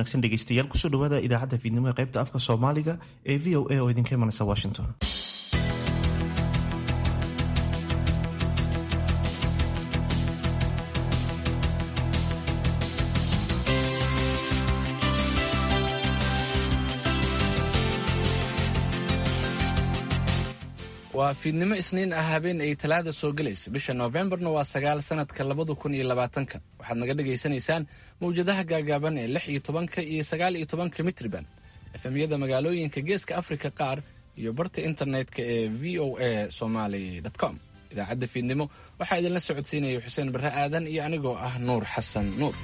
wanaagsan dhegeystayaal kusoo dhawaada idaacadda fiidnimo ee qaybta afka soomaaliga ee v o a oo idinka imanaysa washington waa fiidnimo isniin ah habeen ay talaada soo gelayso bisha noofembarna waa sagaal sanadka labada kun iyo labaatanka waxaad naga dhagaysanaysaan mawjadaha gaagaaban ee lix iyo tobanka iyo sagaal iyo tobanka mitriban efemyada magaalooyinka geeska afrika qaar iyo barta internetka ee v o a somaly com idaacadda fiidnimo waxaa idinla socodsiinaya xuseen barre aadan iyo anigoo ah nuur xasan nuur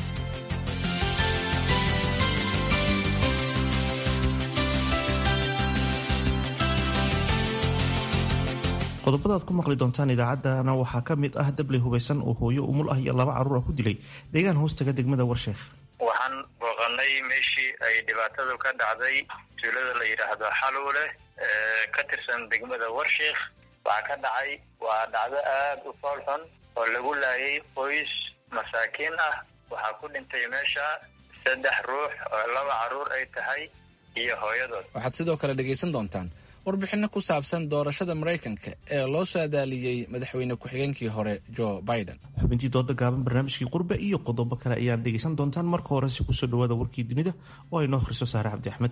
qodobada aad ku maqli doontaan idaacaddana waxaa ka mid ah dabley hubaysan oo hooyo umul ah iyo laba carruur ah ku dilay deegaan hoostaga degmada warsheekh waxaan booqanay meeshii ay dhibaatadu ka dhacday tuulada la yidhaahdo xaluule ee ka tirsan degmada warsheekh waxaa ka dhacay waa dhacdo aada u foolxun oo lagu laayay qoys masaakiin ah waxaa ku dhintay meesha saddex ruux oo laba carruur ay tahay iyo hooyadood waxaad sidoo kale dhegaysan doontaan warbixinno ku saabsan doorashada maraykanka ee loo saadaaliyey madaxweyne ku-xigeenkii hore joe biden xubintii dooda gaaban barnaamijkii qurbe iyo qodobo kale ayaad dhegaysan doontaan marka horese kusoo dhawaada warkii dunida oo ay noo akhriso saare cabdi axmed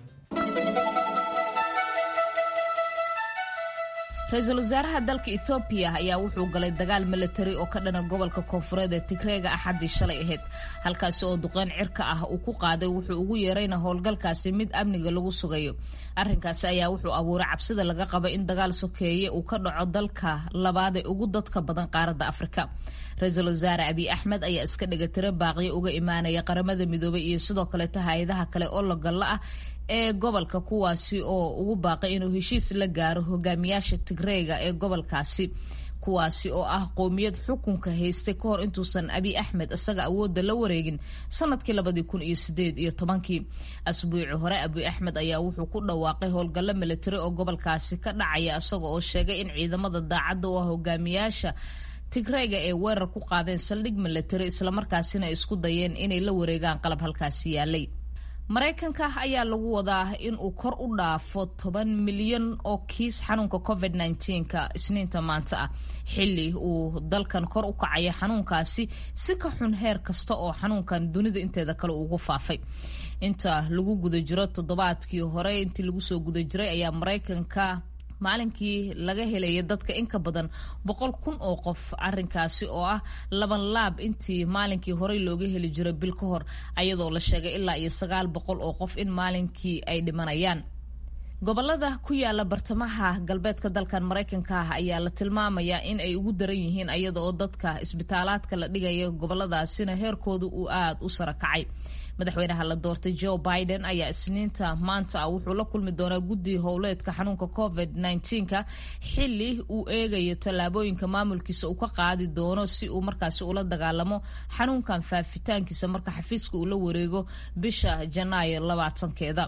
ra-iisul wasaaraha dalka ethoobiya ayaa wuxuu galay dagaal milatari oo ka dhana gobolka koonfureed ee tigreega axaddii shalay ahayd halkaasi oo duqeyn cirka ah uu ku qaaday wuxuu ugu yeerayna howlgalkaasi mid amniga lagu sugayo arrinkaasi ayaa wuxuu abuuray cabsida laga qaba in dagaal sokeeye uu ka dhaco dalka labaad ee ugu dadka badan qaaradda afrika ra-iisul wasaare abiy axmed ayaa iska dhigatiro baaqiyo uga imaanaya qaramada midoobay iyo sidoo kaleeta hay-adaha kale oo lagalla ah ee gobolka kuwaasi oo ugu baaqay inuu heshiis la gaaro hogaamiyaasha tigreega ee gobolkaasi kuwaasi oo ah qowmiyad xukunka haystay ka hor intuusan abiy axmed isaga awoodda la wareegin sanadkii labadii kun iyo sideed iyo tobankii asbuuci hore abiy axmed ayaa wuxuu ku dhawaaqay howlgallo militari oo gobolkaasi ka dhacaya isaga oo sheegay in ciidamada daacadda u ah hogaamiyaasha tigreega ee weerar ku qaadeen saldhig militari islamarkaasina isku dayeen inay la wareegaan qalab halkaasi yaalay maraykanka ayaa lagu wadaa in uu kor u dhaafo toban milyan oo kiis xanuunka covid nka isniinta maanta ah xili uu dalkan kor u kacaya xanuunkaasi si ka xun heer kasta oo xanuunkan dunida inteeda kale ugu faafay inta lagu guda jiro toddobaadkii hore intii lagu soo guda jiray ayaa maraykanka maalinkii laga helaya dadka in ka badan boqol kun oo qof arinkaasi oo ah laban laab intii maalinkii horey looga heli jiray bil ka hor ayadoo la sheegay ilaa iyo sagaal boqol oo qof in maalinkii ay dhimanayaan gobolada ku yaala bartamaha galbeedka dalkan maraykanka ah ayaa la tilmaamayaa in ay ugu daran yihiin ayada oo dadka isbitaalaadka la dhigaya goboladaasina heerkooda uu aada u sara kacay madaxweynaha la doortay joe biden ayaa isniinta maanta ah wuxuu la kulmi doonaa guddi howleedka xanuunka covid nka xili uu eegayo tallaabooyinka maamulkiisa uu ka qaadi doono si uu markaasi ula dagaalamo xanuunkan faafitaankiisa marka xafiiska uu la wareego bisha janaayo labaatankeeda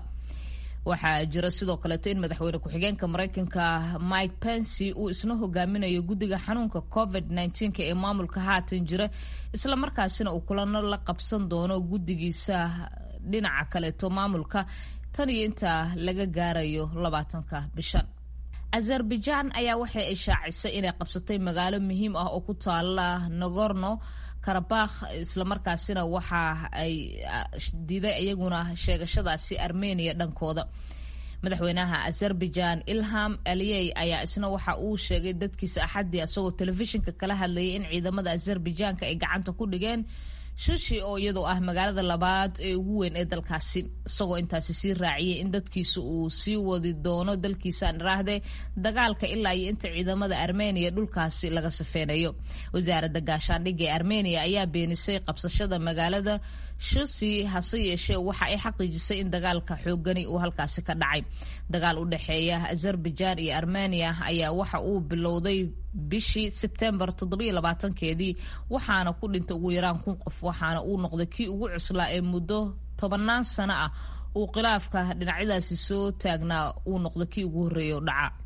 waxaa jira sidoo kaleeto in madaxweyne ku-xigeenka maraykanka mike pensy uu isna hogaaminayo guddiga xanuunka covid nka ee maamulka haatan jira islamarkaasina uu kulano la qabsan doono guddigiisa dhinaca kaleeto maamulka tan iyo intaa laga gaarayo labaatanka bishan azerbaijan ayaa waxay ishaacisay inay qabsatay magaalo muhiim ah oo ku taala nagorno karabakh islamarkaasina waxa ay diiday iyaguna sheegashadaasi armenia dhankooda madaxweynaha azerbaijan ilham aliyey ayaa isna waxa uu sheegay dadkiisa axaddii isagoo telefishinka kala hadlayay in ciidamada azerbajanka ay gacanta ku dhigeen shishi oo iyadoo ah magaalada labaad ee ugu weyn ee dalkaasi isagoo intaasi sii raaciyay in dadkiisa uu sii wadi doono dalkiisaan iraahde dagaalka ilaa iyo inta ciidamada armeniya dhulkaasi laga safeynayo wasaaradda gaashaandhigga ee armeniya ayaa beenisay qabsashada magaalada shusi hase yeeshee waxa ay xaqiijisay in dagaalka xoogani uu halkaasi ka dhacay dagaal u dhexeeya azerbaijan iyo armeniya ayaa waxa uu bilowday bishii sebtembar keedii waxaana ku dhintay ugu yaraan kun qof waxaana uu noqday kii ugu cuslaa ee muddo tobanaan sano ah uu khilaafka dhinacyadaasi soo taagnaa uu noqdo kii ugu horreeya o dhaca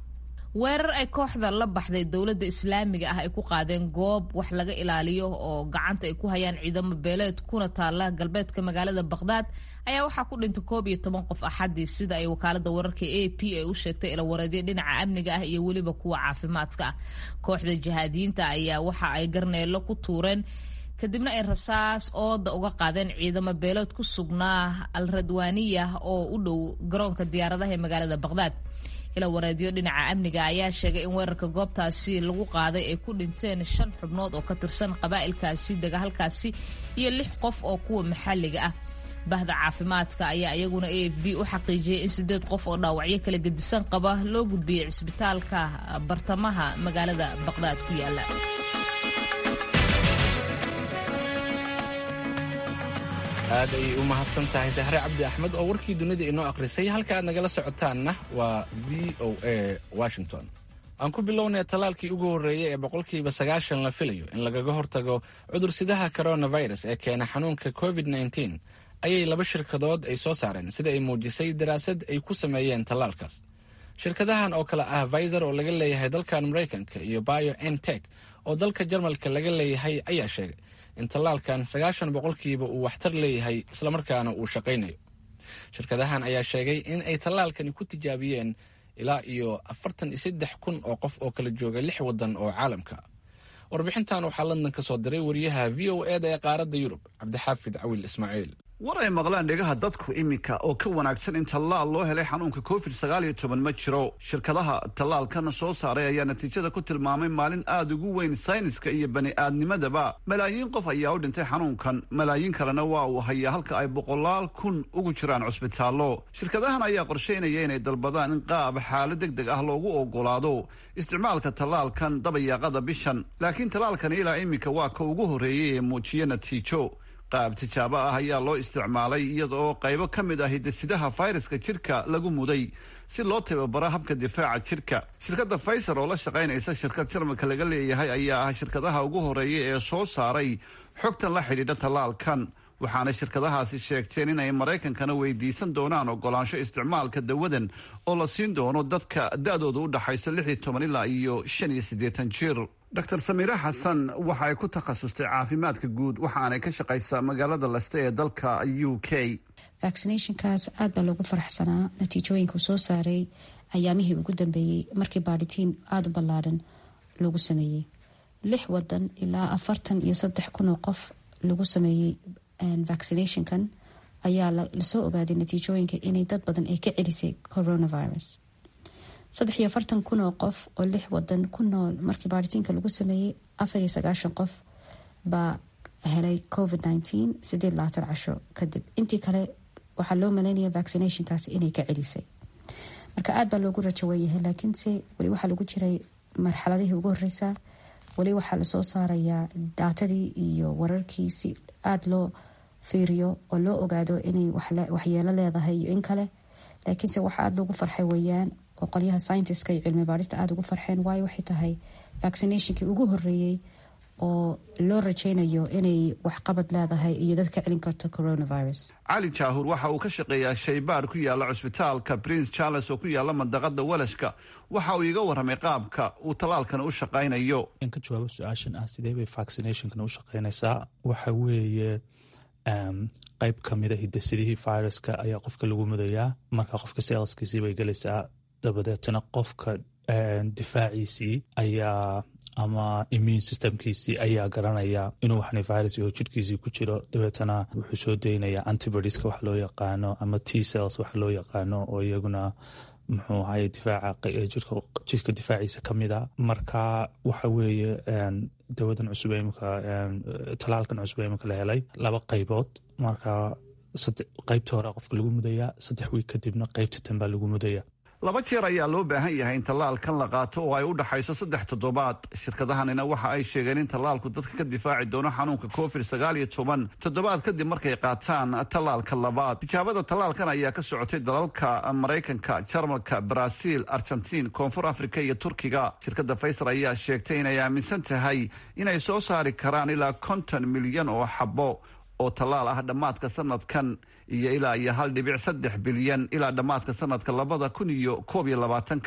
weerar ay kooxda la baxday dowladda islaamiga ah ay ku qaadeen goob wax laga ilaaliyo oo gacanta ay ku hayaan ciidamo beeleed kuna taala galbeedka magaalada baqhdaad ayaa waxaa ku dhintay koob iyo toban qof axadii sida ay wakaalada wararka a p ay u sheegtay ilawareedyo dhinaca amniga ah iyo weliba kuwa caafimaadka ah kooxda jihaadiyiinta ayaa waxa ay garneelo ku tuureen kadibna ay rasaas ooda uga qaadeen ciidamo beeleed ku sugnaa al radwaaniya oo u dhow garoonka diyaaradaha ee magaalada baqhdaad ila wareedyo dhinaca amniga ayaa sheegay in weerarka goobtaasi lagu qaaday ay ku dhinteen shan xubnood oo ka tirsan qabaa'ilkaasi dega halkaasi iyo lix qof oo kuwa maxalliga ah bahda caafimaadka ayaa iyaguna a f b u xaqiijiyay in sideed qof oo dhaawacyo kala gedisan qaba loo gudbiyey cisbitaalka bartamaha magaalada baqhdaad ku yaala aad ayay u mahadsan tahay sahre cabdi axmed oo warkii dunida inoo akhrisay halka aad nagala socotaanna waa v o a washington aan ku bilownay tallaalkii ugu horreeyey ee boqolkiiba sagaashan la filayo in lagaga hortago cudursidaha coronavirus ee keena xanuunka covid nteen ayay laba shirkadood ay soo saareen sida ay muujisay daraasad ay ku sameeyeen tallaalkaas shirkadahan oo kale ah viser oo laga leeyahay dalkan maraykanka iyo bio ntek oo dalka jarmalka laga leeyahay ayaa sheegay in tallaalkan sagaashan boqolkiiba uu waxtar leeyahay islamarkaana uu shaqaynayo shirkadahan ayaa sheegay in ay tallaalkani ku tijaabiyeen ilaa iyo afartan iyo saddex kun oo qof oo kala jooga lix waddan oo caalamka warbixintan waxaa london ka soo diray wariyaha v o eda ee qaaradda yurub cabdixaafid cawil ismaaciil war ay maqlaan dhegaha dadku iminka oo ka wanaagsan in tallaal loo helay xanuunka covid sagaal iyo toban ma jiro shirkadaha tallaalkan soo saaray ayaa natiijada ku tilmaamay maalin aada ugu weyn sayniska iyo bani aadnimadaba malaayiin qof ayaa u dhintay xanuunkan malaayiin kalena waa uu hayaa halka ay boqolaal kun ugu jiraan cusbitaallo shirkadahan ayaa qorshaynaya inay dalbadaan in qaab xaalad deg deg ah loogu ogolaado isticmaalka tallaalkan dabayaaqada bishan laakiin tallaalkan ilaa iminka waa ka ugu horreeyay ee muujiya natiijo qaab tijaabo ah ayaa loo isticmaalay iyada oo qaybo ka mid ah hidasidaha fayraska jidhka lagu muday si loo tababaro habka difaaca jidhka shirkadda faiser oo la shaqaynaysa shirkad jarmalka laga leeyahay ayaa ah shirkadaha ugu horreeya ee soo saaray xogtan la xidhiidha tallaalkan waxaana shirkadahaasi sheegteen inay maraykankana weydiisan doonaan ogolaansho isticmaalka dawadan oo la siin doono dadka da-dooda u dhaxayso lix iyo toban ilaa iyo shan iyo siddeetan jir dor samiire xasan waxa ay ku takhasustay caafimaadka guud waxaanay ka shaqaysaa magaalada leste ee dalka u k vaccinationkaas aad baa loogu faraxsanaa natiijooyinka uu soo saaray ayaamihii ugu dambeeyey markii baadhitiin aada u ballaadhan lagu sameeyey lix wadan ilaa afartan iyo saddex kun oo qof lagu sameeyey vaccinationkan ayaa lasoo ogaaday natiijooyinka inay dad badan ay ka celisay coronavirus saddex iyo afartan kun oo qof oo lix wadan ku nool markii baaritiinka lagu sameeyey afar iyo sagaashan qof baa helay covid nineteen sideed labaatan casho kadib intii kale waxaa loo maleynaya vaccinationkaas inay ka celisay marka aad baa loogu rajaweyahay laakiinse weli waxaa lagu jiray marxaladihii ugu horeysa weli waxaa lasoo saarayaa daatadii iyo wararkii si aada loo fiiriyo oo loo ogaado inay waxyeelo leedahay iyo in kale laakiinse waxa aada loogu farxay weyaan oo qolyaha scientiska iyo cilmi baarista aada ugu farxeen waayo waxay tahay vaccinationkii ugu horeeyey oo loo rajaynayo inay waxqabad leedahay iyo dad ka celin karto coronavirus cali jaahuur waxa uu ka shaqeeyaa shaybaar ku yaala cusbitaalka prince charles oo ku yaala mandaqada walashka waxa uu iga warramay qaabka uu tallaalkan u shaqaynayo in ka jawaabo su-aashan ah sidee bay vaccinationkan u shaqaynaysaa waxa weeye qeyb kamida hidasidihii viruska ayaa qofka lagu mudayaa marka qofka seelskiisii bay gelaysaa dabadeetana qofka difaaciisii ayaa ama immune systemkiisii ayaa garanaya inuu waxni virus oo jidhkiisii ku jiro dabeetana wuxuu soo daynaya antibodieska wax loo yaqaano ama t cells wax loo yaqaano oo iyaguna muxuu ahaye difaaca jidhka difaaciisa ka mid a marka waxa weeye dawadan cusub imika talaalkan cusub imika la helay laba qaybood marka qaybta hore qofka lagu mudayaa saddex wiig kadibna qaybta tanbaa lagu mudaya laba jeer ayaa loo baahan yahay in tallaalkan la qaato oo ay u dhaxayso saddex toddobaad shirkadahanina waxa ay sheegeen in tallaalku dadka ka difaaci doono xanuunka covid sagaal iyo toban toddobaad kadib markay qaataan tallaalka labaad tijaabada tallaalkan ayaa ka socotay dalalka maraykanka jarmalka baraaziil argentiin koonfur afrika iyo turkiga shirkadda faysar ayaa sheegtay inay aaminsan tahay inay soo saari karaan ilaa konton milyan oo xabo oo tallaal ah dhammaadka sanadkan iyo ilaa iyo hal dhibic saddex bilyan ilaa dhammaadka sanadka labada kun iyo koob iyo labaatanka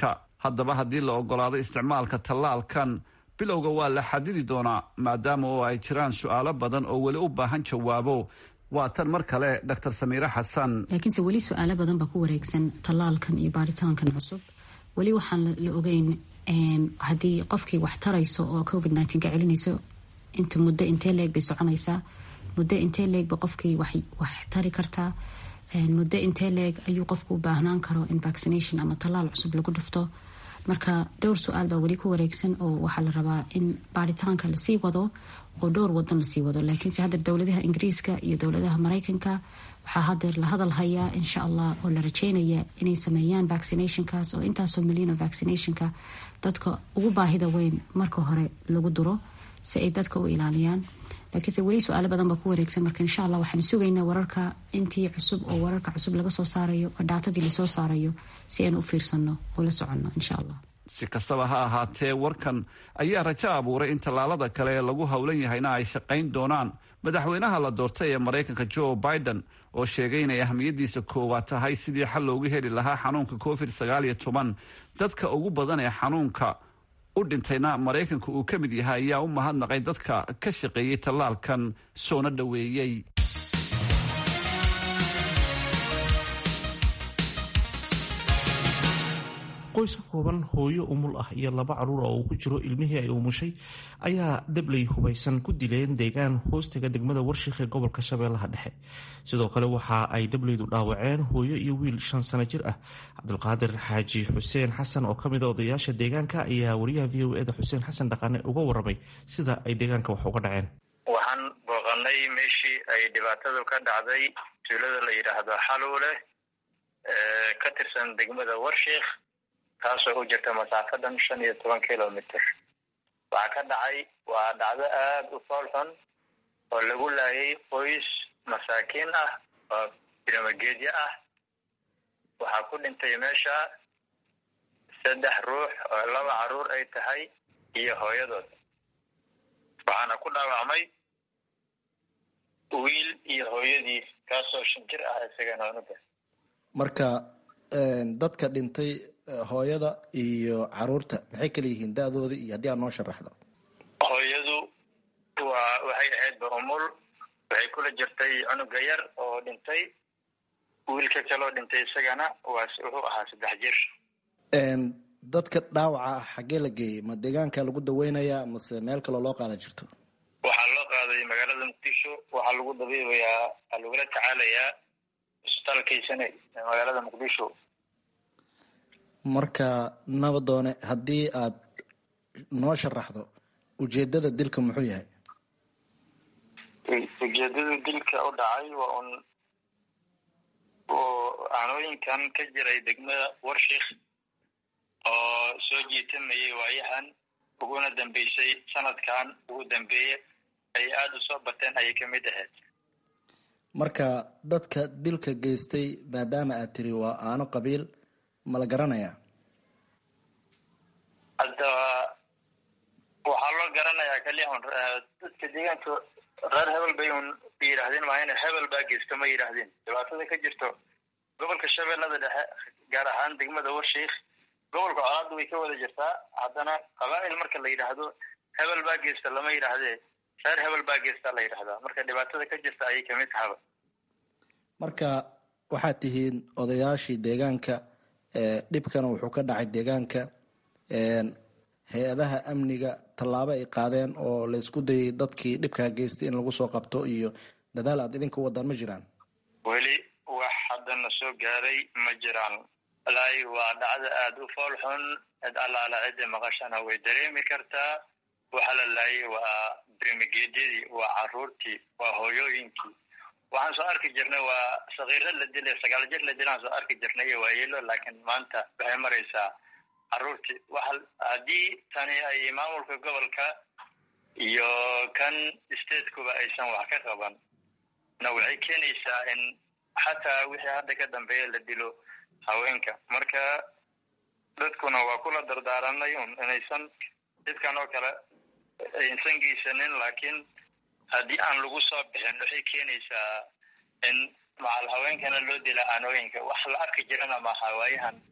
haddaba haddii la ogolaado isticmaalka tallaalkan bilowga waa la xadidi doonaa maadaama oo ay jiraan su-aalo badan oo weli u baahan jawaabo waa tan mar kale dr samiire xasan laakiinse weli su-aalo badan baa ku wareegsan tallaalkan iyo baaritaankan cusub weli waxaan la ogeyn haddii qofkii wax tarayso oo covid nteen ka celinayso inta muddo intee leeg bay soconaysaa muddo intee leegba qofkii wax tari kartaa muddo intee leeg ayuu qofku u baahnaan karo in vaccination ama tallaal cusub lagu dhufto marka dhowr su-aal baa weli ku wareegsan oo waxaa la rabaa in baaritaanka lasii wado oo dhowr wadan lasii wado laakiinse haddeer dowladaha ingiriiska iyo dowladaha mareykanka waxaa hadeer la hadal hayaa insha allah oo la rajeynaya inay sameeyaan vaccinationkaas oo intaasoo milyan oo vaccinationka dadka ugu baahida weyn marka hore lagu duro si ay dadka u ilaaliyaan laakiinse weli su-aalo badan baa ku wareegsan marka insha allah waxaanu sugaynaa wararka intii cusub oo wararka cusub laga soo saarayo oo dhaatadii lasoo saarayo si aan u fiirsano oo la soconno insha allah si kastaba ha ahaatee warkan ayaa rajo abuuray in tallaalada kale ee lagu howlan yahayna ay shaqayn doonaan madaxweynaha la doortay ee maraykanka joe biden oo sheegay inay ahmiyadiisa koowaad tahay sidii xal loogu heli lahaa xanuunka covid sagaal iyo toban dadka ugu badan ee xanuunka u dhintayna maraykanka uu ka mid yahay ayaa u mahadnaqay dadka ka shaqeeyey tallaalkan soona dhoweeyey qoys ka kooban hooyo umul ah iyo laba caruur oo uu ku jiro ilmihii ay umushay ayaa dabley hubaysan ku dileen deegaan hoostaga degmada warshiik ee gobolka shabeellaha dhexe sidoo kale waxa ay dableydu dhaawaceen hooyo iyo wiil shan sano jir ah cabdulqaadir xaaji xuseen xasan oo kamid a odayaasha deegaanka ayaa wariyaha v o eda xuseen xasan dhaqane uga waramay sida ay deegaanka wax uga dhaceen waxaan booqanay meeshii ay dhibaatadu ka dhacday tuulada la yidhaahdo xaluule ka tirsan degmada warshiik taasoo u jirta masaafadan shan iyo toban kilomitr waxaa ka dhacay waa dhacdo aada u fool xun oo lagu laayay qoys masaakiin ah oo biramageedyo ah waxaa ku dhintay meesha saddex ruux oo laba caruur ay tahay iyo hooyadood waxaana ku dhaawacmay wiil iyo hooyadiis kaasoo shan jir ah isagana unuga marka dadka dhintay hooyada iyo caruurta maxay kala yihiin da-dooda iyo haddii aad noo sharaxdo hooyadu waa waxay ahaydba umul waxay kula jirtay cunuga yar oo dhintay wiilka kaloo dhintay isagana waa wuxuu ahaa saddex jir dadka dhaawaca ah xaggee la geeyey ma deegaanka lagu daweynayaa mase meel kaloo loo qaada jirto waxaa loo qaaday magaalada muqdisho waxaa lagu dabiibayaa waxaa lagula tacaalayaa isbitaalkaysane ee magaalada muqdisho marka nabadoone haddii aad noo sharaxdo ujeedada dilka muxuu yahay ujeedada dilka u dhacay waa un oo aanooyinkan ka jiray degmada warshiik oo soo jiitamayay waayahan uguna dambeysay sanadkan ugu dambeeye ay aada u soo bateen ayay kamid ahayd marka dadka dilka geystay maadaama aad tiri waa aano qabiil ma la garanayaa hadda waxaa loo garanayaa kaliya un dadka deegaanka reer hebel bay un yidhaahdeen maahayna hebel baa geysta ma yidhaahdeen dhibaatada ka jirto gobolka shabeellada dhexe gaar ahaan degmada warshiik gobolka colaadda way ka wada jirtaa haddana qabaa'il marka la yidhaahdo hebel baa geysta lama yidhaahdee reer hebel baa geysta la yidhahdaa marka dhibaatada ka jirta ayay kamid tahaba marka waxaad tihiin odayaashii deegaanka dhibkana wuxuu ka dhacay deegaanka hay-adaha amniga tallaabo ay qaadeen oo la isku dayay dadkii dhibkaa geystay in lagu soo qabto iyo dadaal aad idinka wadaan ma jiraan weli wax haddana soo gaaray ma jiraan walaahi waa dhacdo aada u fool xun cid allaala cidda maqashana way dareemi kartaa waxa la laayay waa brimigeedyadii waa caruurtii waa hooyooyinkii waxaan soo arki jirnay waa sakiiro la dilay sagaal jir la dilaan soo arki jirnay iyo waayeelo laakiin maanta waxay maraysaa caruurtii waxa haddii tani ay maamulka gobolka iyo kan statekuba aysan wax ka qaban na waxay keenaysaa in xataa wixii hadda ka dambeeya la dilo haweenka marka dadkuna waa kula dardaaranay un inaysan dadkan oo kale aysan geysanin laakiin haddii aan lagu soo bixin waxay keenaysaa in macal haweenkana loo dila aanooyinka wax la arki jirana maaha waayahan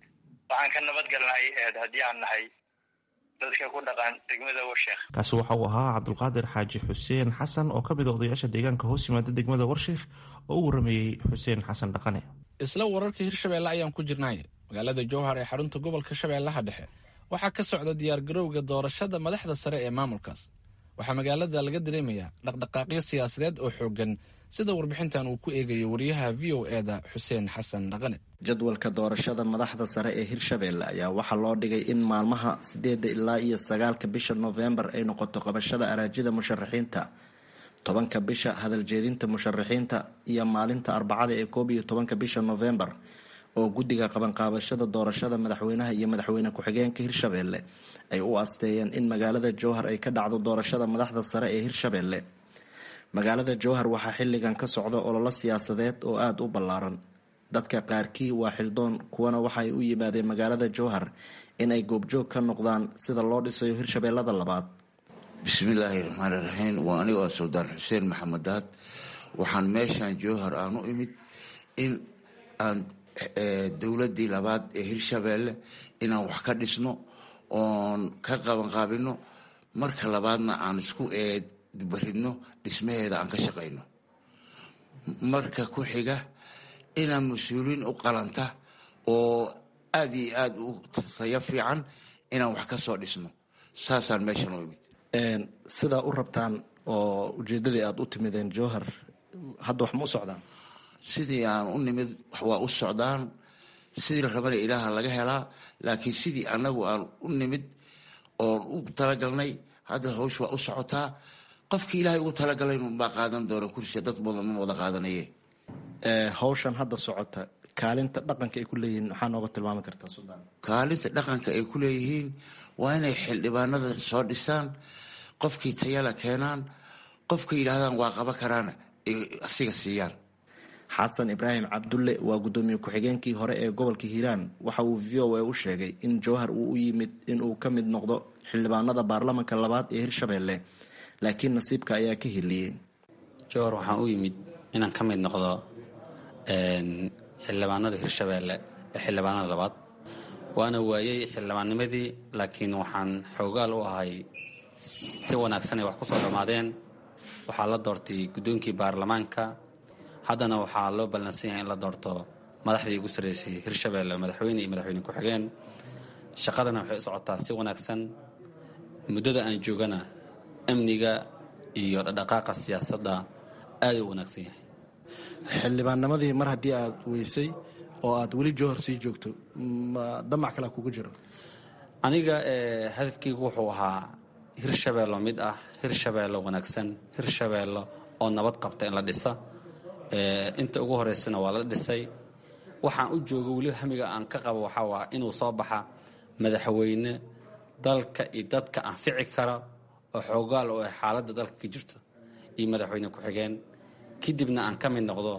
waxaan ka nabadgalnay eed haddii aan nahay dadka ku dhaqan degmada warsheekh kaasi waxa uu ahaa cabdulqaadir xaaji xuseen xasan oo ka mid a odayaasha deegaanka hoos yimaada degmada warsheekh oo u warameeyey xuseen xasan dhaqane isla wararka hirshabeelle ayaan ku jirnay magaalada jowhar ee xarunta gobolka shabeellaha dhexe waxaa ka socda diyaargarowga doorashada madaxda sare ee maamulkaas waxaa magaalada laga dareemayaa dhaqdhaqaaqyo siyaasadeed oo xoogan sida warbixintan uu ku eegayo wariyaha v o eda xuseen xasan dhaqane jadwalka doorashada madaxda sare ee hirshabeelle ayaa waxaa loo dhigay in maalmaha sideeda ilaa iyo sagaalka bisha noofembar ay noqoto qabashada araajida musharaxiinta tobanka bisha hadaljeedinta musharaxiinta iyo maalinta arbacada ee koob iyo tobanka bisha noofembar oo guddiga qabanqaabashada doorashada madaxweynaha iyo madaxweyne ku-xigeenka hirshabeelle ay u asteeyeen in magaalada jowhar ay ka dhacdo doorashada madaxda sare ee hirshabeelle magaalada jowhar waxaa xilligan ka socda ololo siyaasadeed oo aada u ballaaran dadka qaarkii waa xildoon kuwana waxaay u yimaadeen magaalada jowhar inay goobjoog ka noqdaan sida loo dhisayo hirshabeellada labaad bismillaahi raxmaani raxiim waa anigoo suldaan xuseen maxamed daad waxaan meeshan jowhar aan u imid in aan dowladii labaad ee hirshabeelle inaan wax ka dhisno oon ka qabanqaabino marka labaadna aan isku eedbaridno dhismaheeda aan ka shaqayno marka ku xiga inaan mas-uuliin u qalanta oo aada iyo aada u tayo fiican inaan wax ka soo dhisno saasaan meeshan u imid sidaa u rabtaan oo ujeedadii aada u timideen jowhar hadda wax ma u socdaan sidii aan u nimid waa u socdaan sidii la rabana ilaaha laga helaa laakiin sidii anagu aan u nimid oon u talagalnay hadda hawsh waa u socotaa qofkii ilaahay ugu talagalay baa qaadan doona kursiga dad badan ma wada qaadanaye hawshan hadda socota kaalinta dhaqanka ay ku leeyihiin maxaa nooga tilmaami kartaa suldaan kaalinta dhaqanka ay ku leeyihiin waa inay xildhibaanada soo dhisaan qofkii tayala keenaan qofka yidhaahdaan waa qaban karaana ay asiga siiyaan xasan ibraahim cabdulle waa guddoomiye ku-xigeenkii hore ee gobolka hiiraan waxa uu v o a u sheegay in jowhar uu u yimid inuu ka mid noqdo xildhibaanada baarlamanka labaad ee hirshabeelle laakiin nasiibka ayaa ka heliyey jowhar waxaan u yimid inaan ka mid noqdo xildhibaanada hirshabeelle ee xildhibaanada labaad waana waayey xildhibaannimadii laakiin waxaan xoogaal u ahay si wanaagsan ay wax ku soo dhammaadeen waxaa la doortay guddoonkii baarlamaanka haddana waxaa loo ballansan yahay in la doorto madaxdii ugu sarreysay hirshabeelle madaxweyne iyo madaxweyne ku-xigeen shaqadana waxay u socotaa si wanaagsan muddada aan joogana amniga iyo dhaqdhaqaaqa siyaasadda aaday u wanaagsan yahay xildhibaannimadii mar haddii aada weysay oo aada weli jowhar sii joogto ma damac kale kugu jiro aniga hadafkeygu wuxuu ahaa hirshabeello mid ah hirshabeello wanaagsan hirshabeello oo nabad qabta in la dhisa inta ugu horeysana waa la dhisay waxaan u joogo weli hamiga aan ka qabo waxaa waa inuu soo baxa madaxweyne dalka iyo dadka anfici kara oo xoogaal oo ah xaaladda dalka ka jirto iyo madaxweyne ku-xigeen kadibna aan ka mid noqdo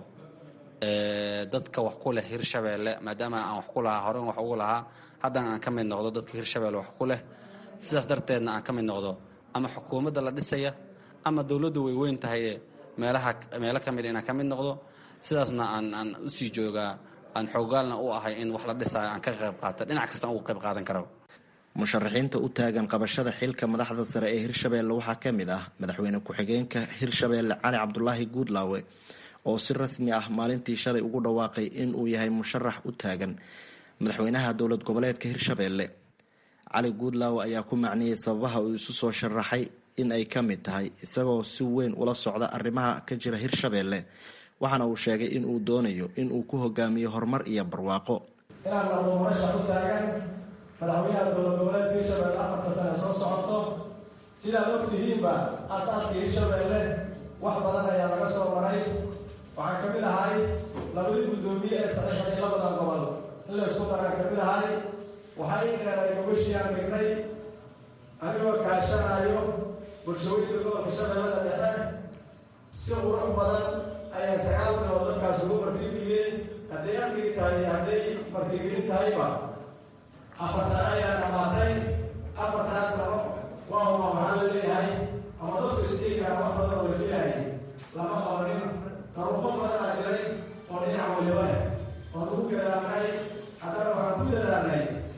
dadka wax ku leh hirshabeelle maadaama aan wax ku lahaa horen wax ugu lahaa haddana aan ka mid noqdo dadka hirshabeelle wax ku leh sidaas darteedna aan ka mid noqdo ama xukuumadda la dhisaya ama dowladdu way weyn tahaye meelaha meelo ka mid inaan ka mid noqdo sidaasna aan aan usii joogaa aan xoogaalna u ahay in wax la dhisaayo aan ka qayb qaata dhinac kastaan ugu qayb qaadan kara musharaxiinta u taagan qabashada xilka madaxda sare ee hirshabeelle waxaa ka mid ah madaxweyne ku-xigeenka hirshabeelle cali cabdulaahi guudlaawe oo si rasmi ah maalintii shalay ugu dhawaaqay in uu yahay musharax u taagan madaxweynaha dowlad goboleedka hirshabeelle cali guudlaawe ayaa ku macniyey sababaha uu isu soo sharaxay in ay ka mid tahay isagoo si weyn ula socda arrimaha ka jira hirshabeelle waxaana uu sheegay in uu doonayo in uu ku hogaamiyo horumar iyo barwaaqo inaan noqdo murashax u taagan madaxweynaha dowlad goboleedka hirshabeelle afarta sane soo socoto sidaad og tihiinba aasaaska hirshabeelle wax badan ayaa laga soo maray waxaan ka mid ahay labadii guddoomiye ee saxiixday labadan gobol in la isku daran ka mid ahay waxaa ii dheeray gobashii aan dhignay anigoo kaashanayo bulshooyinka gobolka shabeellada dhexe si qurux badan ayaa sagaal bilood dadkaas ugu martigeliyeen hadday amnigi tahay iyo hadday martigelin tahayba afar sano ayaa dhamaatay afartaas sano waa huma maxaa la leeyahay ama dadku isdhiigaa wax badan oo la filaayay lama qabanin taruufo badan aa jiray oo dhinac waliba leh oon ugu gadaanay haddana waxaan ku dadaalnay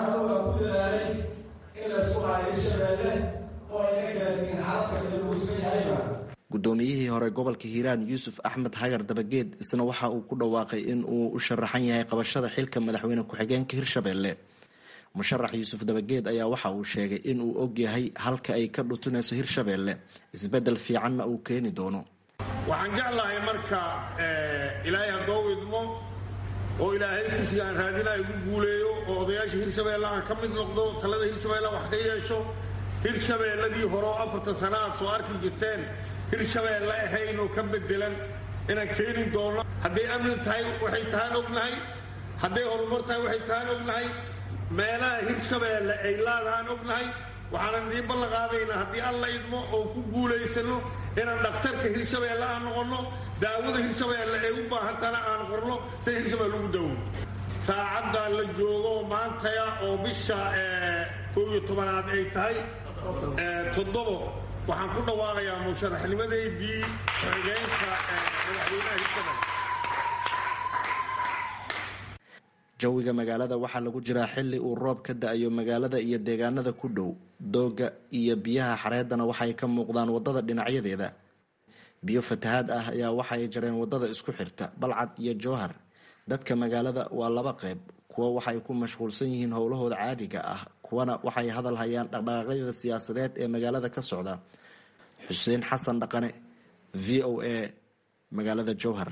anuga ku dadaalay in laysku haayo hirshabeelle oo ayna kala tegin xaalad kasta lagu sugan yahayba guddoomiyihii hore gobolka hiiraan yuusuf axmed hagar dabageed isna waxa uu ku dhawaaqay in uu u sharaxan yahay qabashada xilka madaxweyne ku-xigeenka hirshabeelle musharax yuusuf dabageed ayaa waxa uu sheegay in uu og yahay halka ay ka dhutunayso hirshabeelle isbeddel fiicanna uu keeni doono waxaan jeclahay marka ilaahay haddoo idmo oo ilaahay kursiga aan raadina igu guuleeyo oo odayaasha hirshabeelle aan ka mid noqdo talada hirshabeelle wax ka yeesho hirshabeelladii horeo afartan sana aad soo arki jirteen hirshabeelle ahayn oo ka bedelan inaan keeni doono hadday amni tahay waxay tahaan ognahay hadday horumar tahay waxay tahaan ognahay meelaha hirshabeelle ay laadahaan ognahay waxaanan idiin ballan qaadaynaa haddii alla idmo oo ku guulaysano inaan dhakhtarka hirshabeelle aan noqonno daawada hirshabeelle ay u baahantana aan qorno say hirshabeelle ugu dawo saacaddaa la joogo maantaya oo bisha koob iyo tobanaad ay tahay toddobo waxaan ku dhawaaqayaa musharaxnimadeydii xigeenka madaxweynaha hirshabeelle jawiga magaalada waxaa lagu jiraa xili uu roob ka da-ayo magaalada iyo deegaanada ku dhow dooga iyo biyaha xareedana waxay ka muuqdaan wadada dhinacyadeeda biyo fatahaad ah ayaa waxay jareen wadada isku xirta balcad iyo jowhar dadka magaalada waa laba qeyb kuwa waxay ku mashquulsan yihiin howlahooda caadiga ah kuwana waxay hadal hayaan dhaqdhaqaaqyada siyaasadeed ee magaalada ka socda xuseen xasan dhaqane v o a magaalada jowhar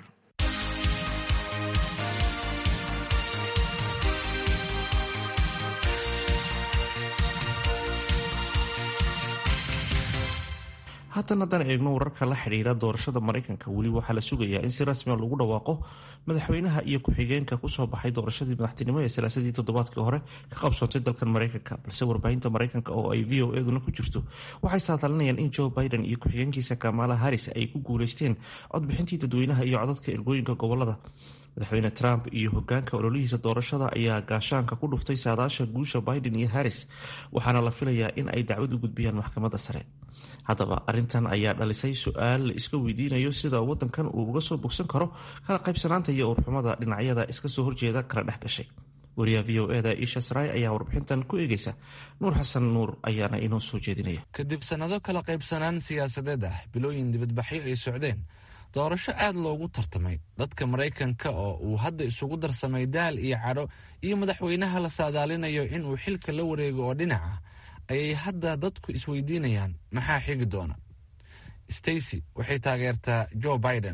haatan haddaan eegno wararka la xidhiira doorashada maraykanka weli waxaa la sugayaa in si rasmia lagu dhawaaqo madaxweynaha iyo ku-xigeenka kusoo baxay doorashadii madaxtinimo ee salaasadii toddobaadkii hore ka qabsoontay dalkan maraykanka balse warbaahinta maraykanka oo ay v o eduna ku jirto waxay saadalinayaan in joe biden iyo ku-xigeenkiisa kamala harris ay ku guuleysteen codbixintii dadweynaha iyo codadka ergooyinka gobolada madaxweyne trump iyo hogaanka ololihiisa doorashada ayaa gaashaanka ku dhuftay saadaasha guusha biden iyo harris waxaana la filayaa in ay dacwad u gudbiyaan maxkamadda sare haddaba arintan ayaa dhalisay su-aal la iska weydiinayo sida wadankan uu uga soo bogsan karo kala qaybsanaanta iyo urxumada dhinacyada iska soo horjeeda kala dhex gashay wariyaha v o eda isha saray ayaa warbixintan ku eegeysa nuur xasan nuur ayaana inoo soo jeedinaya kadib sannado kala qaybsanaan siyaasadeed ah bilooyin dibadbaxyo ay socdeen doorasho aad loogu tartamay dadka maraykanka oo uu hadda isugu darsamay daal iyo cadho iyo madaxweynaha la saadaalinayo inuu xilka la wareego oo dhinac ah ayay hadda dadku isweydiinayaan maxaa xigi doona stacy waxay taageertaa joe biden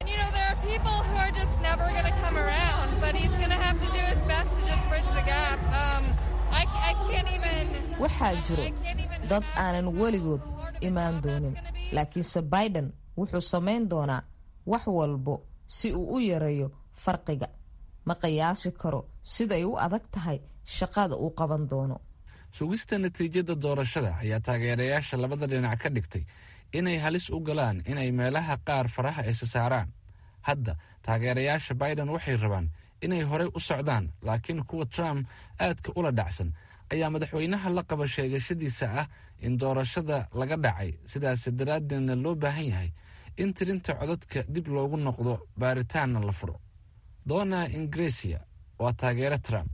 waxaa jiro dad aanan weligood imaan doonin laakiinse biden wuxuu samayn doonaa wax walbo si uu u yareeyo farqiga ma qiyaasi karo siday u adag tahay shaqada uu qaban doono sugista natiijada doorashada ayaa taageerayaasha labada dhinac ka dhigtay inay halis u galaan inay meelaha qaar faraha isa saaraan hadda taageerayaasha biden waxay rabaan inay horey u socdaan laakiin kuwa trump aadka ula dhacsan ayaa madaxweynaha la qaba sheegashadiisa ah in doorashada laga dhacay sidaas daraaddeedna loo baahan yahay in tirinta codadka dib loogu noqdo baaritaanna la furo donna ingresia waa taageere trump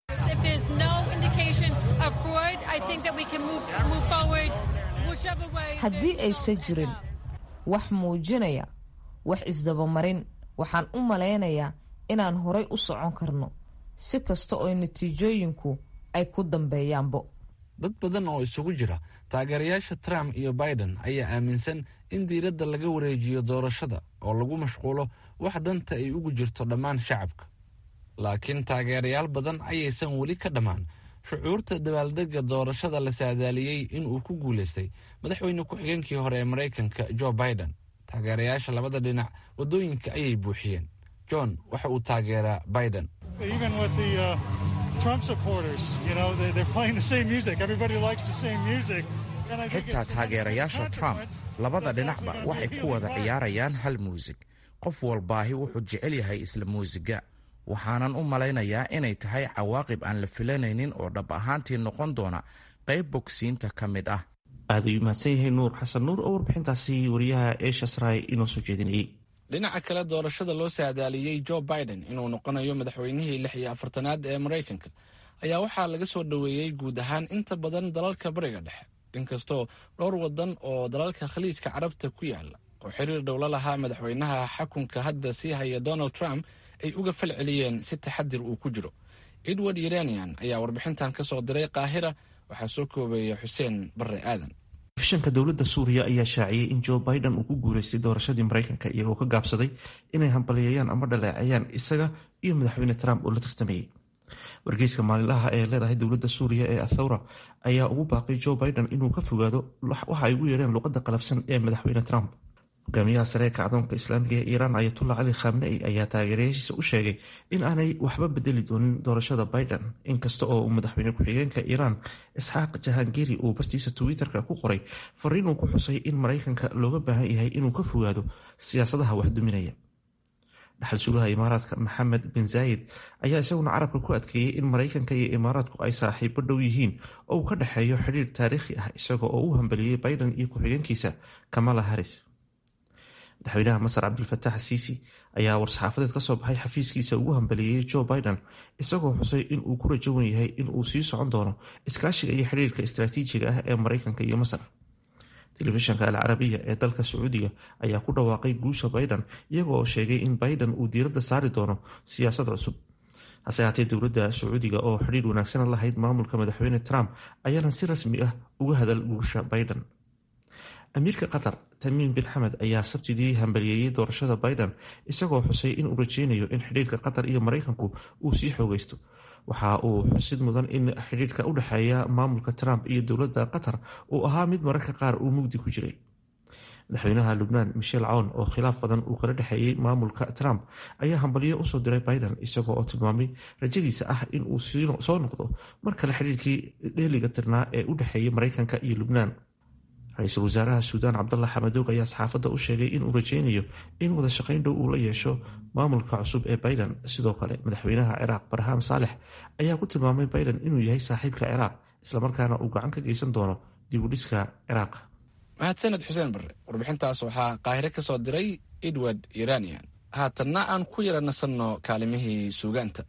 haddii aysan jirin wax muujinaya wax isdabamarin waxaan u malaynayaa inaan horay u socon karno si kasta oo natiijooyinku ay ku dambeeyaanbo dad badan oo isugu jira taageerayaasha trump iyo biden ayaa aaminsan in diiradda laga wareejiyo doorashada oo lagu mashquulo wax danta ay ugu jirto dhammaan shacabka laakiin taageerayaal badan ayaysan weli ka dhammaan shucuurta dabaaldegga doorashada la saadaaliyey inuu ku guulaystay madaxweyne ku-xigeenkii hore ee maraykanka joe biden taageerayaasha labada dhinac waddooyinka ayay buuxiyeen john waxa uu taageeraa biden xitaa taageerayaasha trump labada dhinacba waxay ku wada ciyaarayaan hal muusig qof walbaahi wuxuu jecel yahay isla muusiga waxaanan u malaynayaa inay tahay cawaaqib aan la filanaynin oo dhab ahaantii noqon doona qayb bogsiinta ka mid ah aad ayuu mahadsan yahay nuur xasan nuur oo warbixintaasi wariyaha eesha sray inoo soo jeedinayay dhinaca kale doorashada loo saadaaliyey joe biden inuu noqonayo madaxweynihii lix iyo afartanaad ee maraykanka ayaa waxaa laga soo dhoweeyey guud ahaan inta badan dalalka bariga dhexe inkastoo dhowr wadan oo dalalka khaliijka carabta ku yaala oo xiriir dhowla lahaa madaxweynaha xakunka hadda sii haya donald trump ay uga fal celiyeen si taxadir uu ku jiro edward yeranian ayaa warbixintan ka soo diray qaahira waxaa soo koobeeya xuseen barre aadan fishanka dowladda suuriya ayaa shaaciyey in joe biden uu ku guuleystay doorashadii maraykanka iyagoo ka gaabsaday inay hambaliyeeyaan ama dhaleeceeyaan isaga iyo madaxweyne trump oo la tartamayey wargeyska maalinlaha ee leedahay dowladda suuriya ee athawra ayaa ugu baaqay joe biden inuu ka fogaado waxa ay ugu yeedheen luqadda qalafsan ee madaxweyne trump hogaamiyaha sare ee kacdoonka islaamiga ee iiraan ayatullah cali khamnei ayaa taageerayaashiisa u sheegay in aanay waxba bedeli doonin doorashada biden inkasta oo uu madaxweyne ku-xigeenka iiraan isxaaq jahangiri uu bartiisa twitter-ka ku qoray fariin uu ku xusay in maraykanka looga baahan yahay inuu ka fogaado siyaasadaha waxduminaya dhaxal sugaha imaaraadka maxamed bin zaayid ayaa isaguna carabka ku adkeeyey in maraykanka iyo imaaraadku ay saaxiibo dhow yihiin oo uu ka dhexeeyo xidhiir taariikhi ah isaga oo u hambeliyey biden iyo ku-xigeenkiisa kamala harris madaxweynaha masar cabdilfatax siisi ayaa war-saxaafadeed ka soo baxay xafiiskiisa ugu hambaliyeeyey joe biden isagoo xusay in uu ku rajowan yahay in uu sii socon doono iskaashiga iyo xidhiirka istaraatiijiga ah ee maraykanka iyo masar telefishanka alcarabiya ee dalka sacuudiga ayaa ku dhawaaqay guusha biden iyagoo sheegay in biden uu diiradda saari doono siyaasad cusub hase haatee dowladda sacuudiga oo xidhiir wanaagsan lahayd maamulka madaxweyne trump ayaanan si rasmi ah uga hadal guusha biden amiirka qatar tamiim bin xamed ayaa sabtidii hambaliyeeyey doorashada biden isagoo xusay in uu rajeynayo in xidhiirka qatar iyo maraykanku uu sii xoogaysto waxa uu xusid mudan in xidhiirka u dhexeeya maamulka trump iyo dowladda qatar uu ahaa mid mararka qaar uu mugdi ku jiray madaxweynaha lubnaan michel cawn oo khilaaf badan uu kala dhexeeyey maamulka trump ayaa hambaliyo usoo diray biden isagoo oo tilmaamay rajadiisa ah in uu soo noqdo mar kale xidhiirkii dheeliga tirnaa ee u dhexeeyay maraykanka iyo lubnaan ra-iisul wasaaraha suudaan cabdalla xamadoog ayaa saxaafadda u sheegay inuu rajeynayo in wada shaqayn dhow uu la yeesho maamulka cusub ee biden sidoo kale madaxweynaha ciraaq barham saalex ayaa ku tilmaamay biden inuu yahay saaxiibka ciraaq islamarkaana uu gacan ka geysan doono dib u dhiska ciraaq mahadsaned xuseen barre warbixintaas waxaa qaahire ka soo diray edward iranian haatanna aan ku yara nasanno kaalimihii suugaanta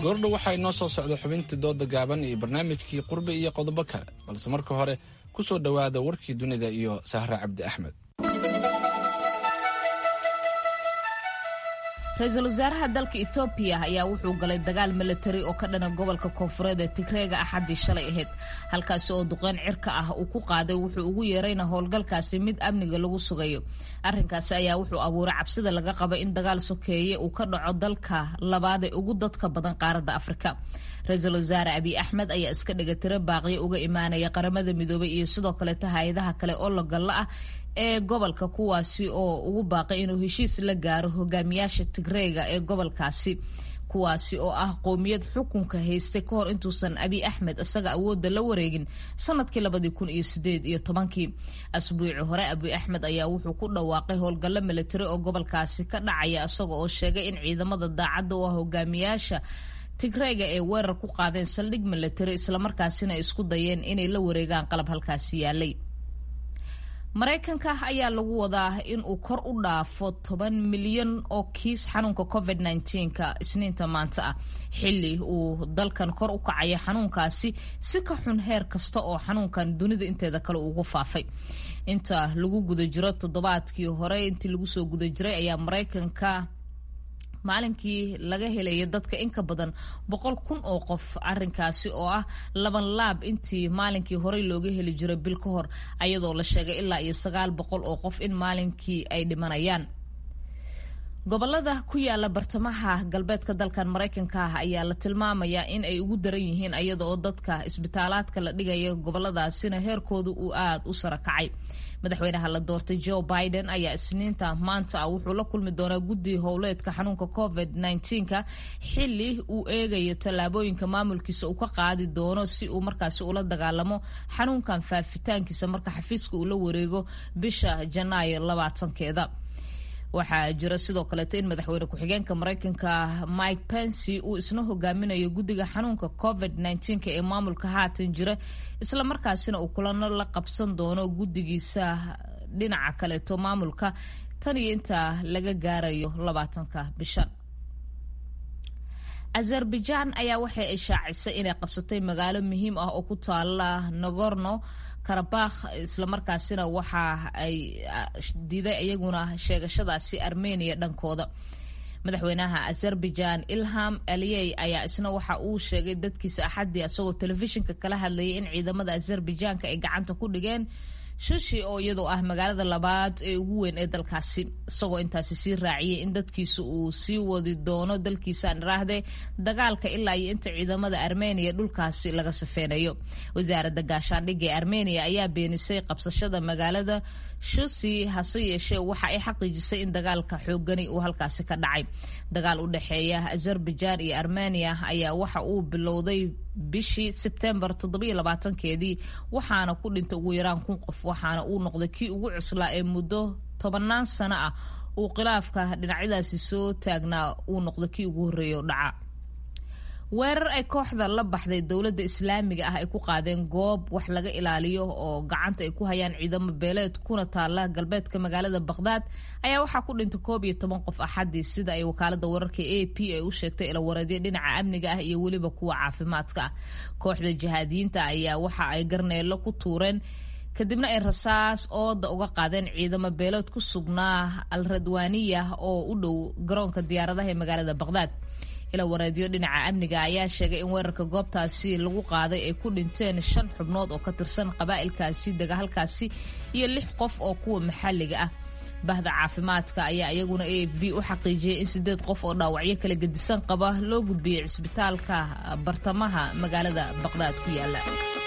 goordhow waxaa inoo soo socda xubintii dooda gaaban iyo barnaamijkii qurbe iyo qodobo kale balse marka hore ku soo dhowaada warkii dunida iyo sahre cabdi axmed ra-iisul wasaaraha dalka ethoobiya ayaa wuxuu galay dagaal milatari oo ka dhana gobolka koonfureed ee tigreega axaddii shalay ahayd halkaasi oo duqeyn cirka ah uu ku qaaday wuxuu ugu yeerayna howlgalkaasi mid amniga lagu sugayo arrinkaasi ayaa wuxuu abuuray cabsida laga qaba in dagaal sokeeye uu ka dhaco dalka labaad ee ugu dadka badan qaaradda afrika ra-iisul wasaare abiy axmed ayaa iska dhigatiro baaqyo uga imaanaya qaramada midoobay iyo sidoo kaleeta hay-adaha kale oo lagalla ah ee gobolka kuwaasi oo ugu baaqay inuu heshiis la gaaro hogaamiyaasha tigreega ee gobolkaasi kuwaasi oo ah qowmiyad xukunka haystay ka hor intuusan abiy axmed isaga awoodda la wareegin sanadkii labadii kun iyo sideed iyo tobankii asbuuci hore abiy axmed ayaa wuxuu ku dhawaaqay howlgallo militari oo gobolkaasi ka dhacaya isaga oo sheegay in ciidamada daacadda u ah hogaamiyaasha tigreega ee weerar ku qaadeen saldhig militari islamarkaasina ay isku dayeen inay la wareegaan qalab halkaasi yaalay maraykanka ayaa lagu wadaa in uu kor u dhaafo toban milyan oo kiis xanuunka covid nka isniinta maanta ah xili uu dalkan kor u kacaya xanuunkaasi si ka xun heer kasta oo xanuunkan dunida inteeda kale ugu faafay inta lagu guda jiro toddobaadkii hore intii lagu soo guda jiray ayaa maraykanka maalinkii laga helaya dadka in ka badan boqol kun oo qof arinkaasi oo ah laban laab intii maalinkii horey looga heli jiray bil ka hor ayadoo la sheegay ilaa iyo sagaal boqol oo qof in maalinkii ay dhimanayaan gobolada ku yaala bartamaha galbeedka dalkan maraykanka ah ayaa la tilmaamayaa in ay ugu daran yihiin ayada oo dadka isbitaalaadka la dhigaya goboladaasina heerkooda uu aada u sara kacay madaxweynaha la doortay joe biden ayaa isniinta maanta ah wuxuu la kulmi doonaa guddi howleedka xanuunka covid nka xili uu eegayo tallaabooyinka maamulkiisa uu ka qaadi doono si uu markaasi ula dagaalamo xanuunkan faafitaankiisa marka xafiiska uu la wareego bisha janaayo labaatankeeda waxaa jira sidoo kaleeto in madaxweyne ku-xigeenka maraykanka mike pensy uu isna hogaaminayo guddiga xanuunka covid nka ee maamulka haatan jira islamarkaasina uu kulano la qabsan doono guddigiisa dhinaca kaleeto maamulka tan iyo inta laga gaarayo labaatanka bishan azerbaijan ayaa waxay ay shaacisay inay qabsatay magaalo muhiim ah oo ku taala nogorno karabakh islamarkaasina waxa ay diiday iyaguna sheegashadaasi armenia dhankooda madaxweynaha azerbaijan ilham aliyey ayaa isna waxa uu sheegay dadkiisa axaddii isagoo telefishinka kala hadlayay in ciidamada azerbaijanka ay gacanta ku dhigeen shishi oo iyadoo ah magaalada labaad ee ugu weyn ee dalkaasi isagoo intaasi sii raaciyay in dadkiisa uu sii wadi doono dalkiisaan iraahde dagaalka ilaa iyo inta ciidamada armeniya dhulkaasi laga safeynayo wasaaradda gaashaandhigga ee armeniya ayaa beenisay qabsashada magaalada shusi hase yeeshee waxa ay xaqiijisay in dagaalka xoogani uu halkaasi ka dhacay dagaal u dhexeeya azerbaijan iyo armeniya ayaa waxa uu bilowday bishii sebtembar keedii waxaana ku dhintay ugu yaraan kun qof waxaana uu noqday kii ugu cuslaa ee muddo tobanaan sano ah uu khilaafka dhinacyadaasi soo taagnaa uu noqday kii ugu horreeya dhaca weerar ay kooxda la baxday dowladda islaamiga ah ay ku qaadeen goob wax laga ilaaliyo oo gacanta ay ku hayaan ciidamo beeleed kuna taala galbeedka magaalada baqhdaad ayaa waxaa ku dhintay koob iyo toban qof axadii sida ay wakaalada wararka a p ay u sheegtay ilawareedyo dhinaca amniga ah iyo weliba kuwa caafimaadka ah kooxda jihaadiyiinta ayaa waxa ay garneelo ku tuureen kadibna ay rasaas ooda uga qaadeen ciidamo beelood ku sugnaa al radwaniya oo u dhow garoonka diyaaradaha ee magaalada baqhdaad ila wareedyo dhinaca amniga ayaa sheegay in weerarka goobtaasi lagu qaaday ay ku dhinteen shan xubnood oo ka tirsan qabaa'ilkaasi dega halkaasi iyo lix qof oo kuwa maxalliga ah bahda caafimaadka ayaa iyaguna a f b u xaqiijiyay in sideed qof oo dhaawacyo kala gedisan qaba loo gudbiyey cisbitaalka bartamaha magaalada baqhdaad ku yaala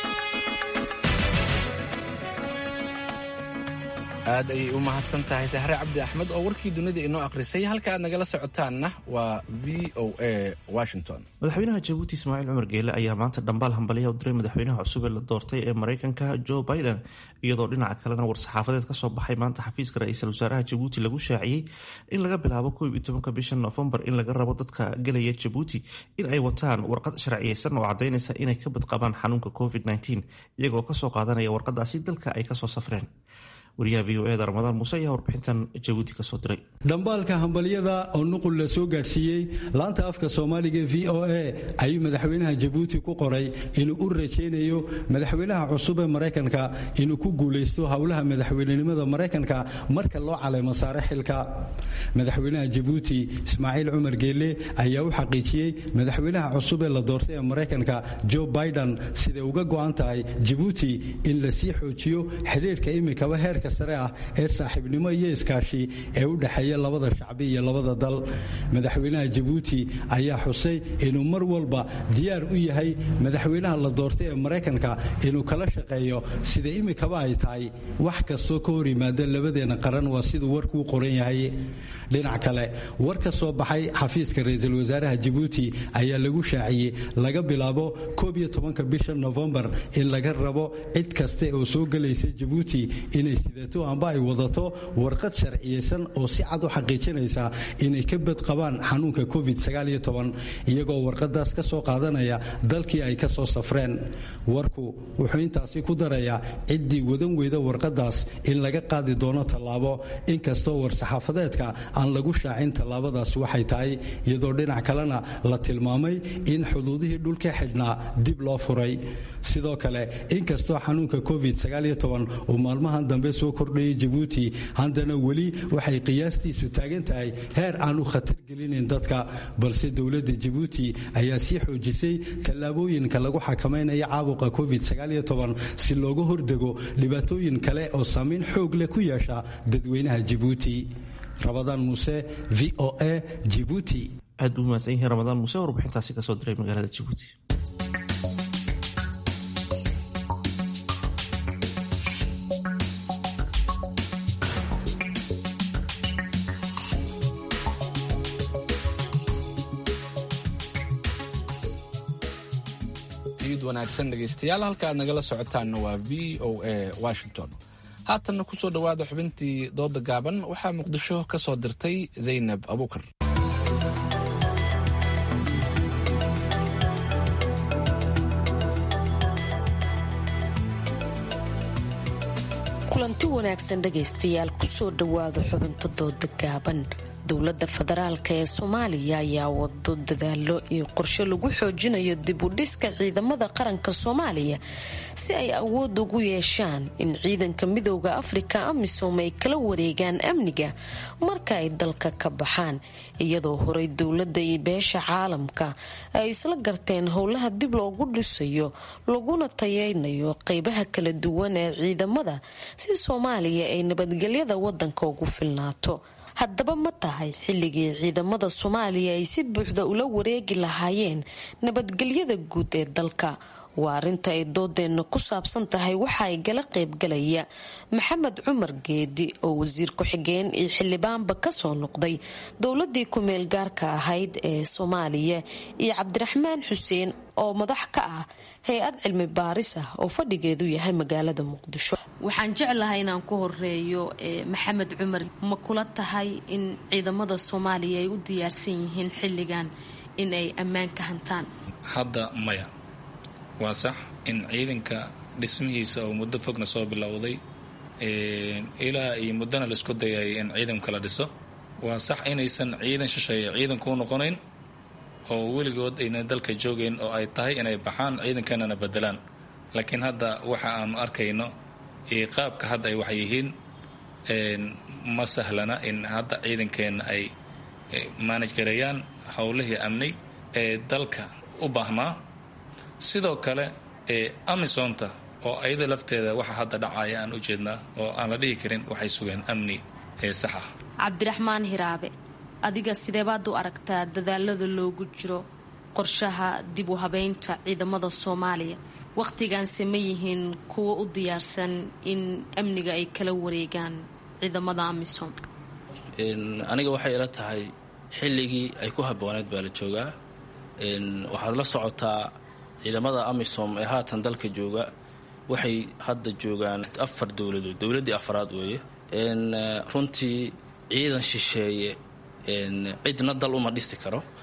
aad ayay u mahadsan tahay sahre cabdi axmed oo warkii dunida inoo akhrisay halka aad nagala socotaanna waa v o a washington madaxweynaha jabuuti ismaaciil cumar geele ayaa maanta dhambaal hambalyaha u diray madaxweynaha cusub ee la doortay ee maraykanka joe biden iyadoo dhinaca kalena war-saxaafadeed kasoo baxay maanta xafiiska ra-iisul wasaaraha jabuuti lagu shaaciyey in laga bilaabo koob iyo tobanka bisha noofembar in laga rabo dadka gelaya jabuuti in ay wataan warqad sharciyeysan oo cadaynaysa inay ka badqabaan xanuunka covid iyagoo kasoo qaadanaya warqadaasi dalka ay kasoo safreen wariyaha v o eda ramadaan muuse ayaa warbixintan jabuuti kasoo diray dhambaalka hambalyada oo nuqul la soo gaadhsiiyey laanta afka soomaaliga v o a ayuu madaxweynaha jabuuti ku qoray inuu u rajaynayo madaxweynaha cusub ee maraykanka inuu ku guulaysto howlaha madaxweynenimada maraykanka marka loo caleemo saare xilka madaxweynaha jabuuti ismaaciil cumar geelle ayaa u xaqiijiyey madaxweynaha cusub ee la doortay ee maraykanka joe biden siday uga go'an tahay jabuuti in la sii xoojiyo xidhiidhka imikaba heerka sare ah ee saaxiibnimo iyo iskaashi ee u dhexeeya labada shacbi iyo labada dal madaxweynaha jabuuti ayaa xusay inuu mar walba diyaar u yahay madaxweynaha la doortay ee maraykanka inuu kala shaqeeyo sida imikaba ay tahay wax kastoo ka hor yimaada labadeena qaran waa siduu warkuu qoran yahay dhinac kale war ka soo baxay xafiiska ra-iisul wasaaraha jabuuti ayaa lagu shaaciyey laga bilaabo koob iyo tobanka bisha nofembar in laga rabo cid kaste oo soo gelaysa jabuuti inay sidato amba ay wadato warqad sharciyeysan oo si cad u xaqiijinaysa inay ka bad qabaan xanuunka covid iyagoo warqadaas ka soo qaadanaya dalkii ay ka soo safreen warku wuxuu intaasi ku darayaa ciddii wadan weyda warqadaas in laga qaadi doono tallaabo inkastoo war-saxaafadeedka aan lagu shaacin tallaabadaas waxay tahay iyadoo dhinac kalena la tilmaamay in xuduudihii dhulka xidhnaa dib loo furay sidoo kale inkastoo xanuunka covid uu maalmahan dambe soo kordhayay jabuuti haddana weli waxay qiyaastiisu taagan tahay heer aanu khatar gelinayn dadka balse dowladda jabuuti ayaa sii xoojisay tallaabooyinka lagu xakamaynayo caabuqa covid si looga hordego dhibaatooyin kale oo saamayn xoog leh ku yeesha dadweynaha jabuuti rabadaan muuse v o a jibuuti aad buu mahadsan yahay ramadaan muuse warbixintaasi kasoo diray magaalada jabuuti wanaagsan dhegaystayaal halka aad nagala socotaanna waa v o a washington haatanna ku soo dhowaada xubintii dooda gaaban waxaa muqdisho ka soo dirtay zaynab abuukar kulanti wanaagsan dhegaystayaal kusoo dhowaada xubinta dooda gaaban dowladda federaalk ee soomaaliya ayaa wado dadaalo iyo qorshe lagu xoojinayo dib u dhiska ciidamada qaranka soomaaliya si ay awood ugu yeeshaan in ciidanka midooda afrika amisom ay kala wareegaan amniga marka ay dalka ka baxaan iyadoo horey dowladda iyo beesha caalamka ay isla garteen howlaha dib loogu dhisayo laguna tayeynayo qeybaha kala duwan ee ciidamada si soomaaliya ay nabadgelyada wadanka ugu filnaato haddaba ma tahay xilligii ciidamada soomaaliya ay si buuxda ula wareegi lahaayeen nabadgelyada guud ee dalka waa arrinta ay doodeenna ku saabsan tahay waxa ay gala qaybgalaya maxamed cumar geedi oo wasiir ku-xigeen iyo xildhibaanba kasoo noqday dowladii ku-meel gaarka ahayd ee soomaaliya iyo cabdiraxmaan xuseen oo madax ka ah hay-ad cilmi baaris ah oo fadhigeedu yahay magaalada muqdisho waxaan jeclahay inaan ku horeeyo maxamed cumar ma kula tahay in ciidamada soomaaliya ay u diyaarsan yihiin xilligan in ay ammaan ka hantaan hadda maya waa sax in ciidanka dhismihiisa oo muddo fogna soo bilowday ilaa iyo muddona laisku dayay in ciidanka la dhiso waa sax inaysan ciidan shisheeye ciidan kuu noqonayn oo weligood ayna dalka joogayn oo ay tahay inay baxaan ciidankanana bedelaan laakiin hadda waxa aanu arkayno qaabka hadda ay wax yihiin ma sahlana in hadda ciidankeenna ay maanaj gareeyaan howlihii amni ee dalka u baahnaa sidoo kale amisonta oo ayada lafteeda waxa hadda dhacaya aan u jeednaa oo aan la dhihi karin waxay sugeen amni ee sax ah cabdiraxmaan hiraabe adiga sideebaad u aragtaa dadaalada loogu jiro qorshaha dib u habeynta ciidamada soomaaliya wakhtigaanse ma yihiin kuwa u diyaarsan in amniga ay kala wareegaan ciidamada amisom aniga waxay ila tahay xilligii ay ku habooneed baa la joogaa waxaad la socotaa ciidamada amisom ee haatan dalka jooga waxay hadda joogaan afar dowladood dowladdii afraad weeye runtii ciidan shisheeye cidna dal uma dhisi karo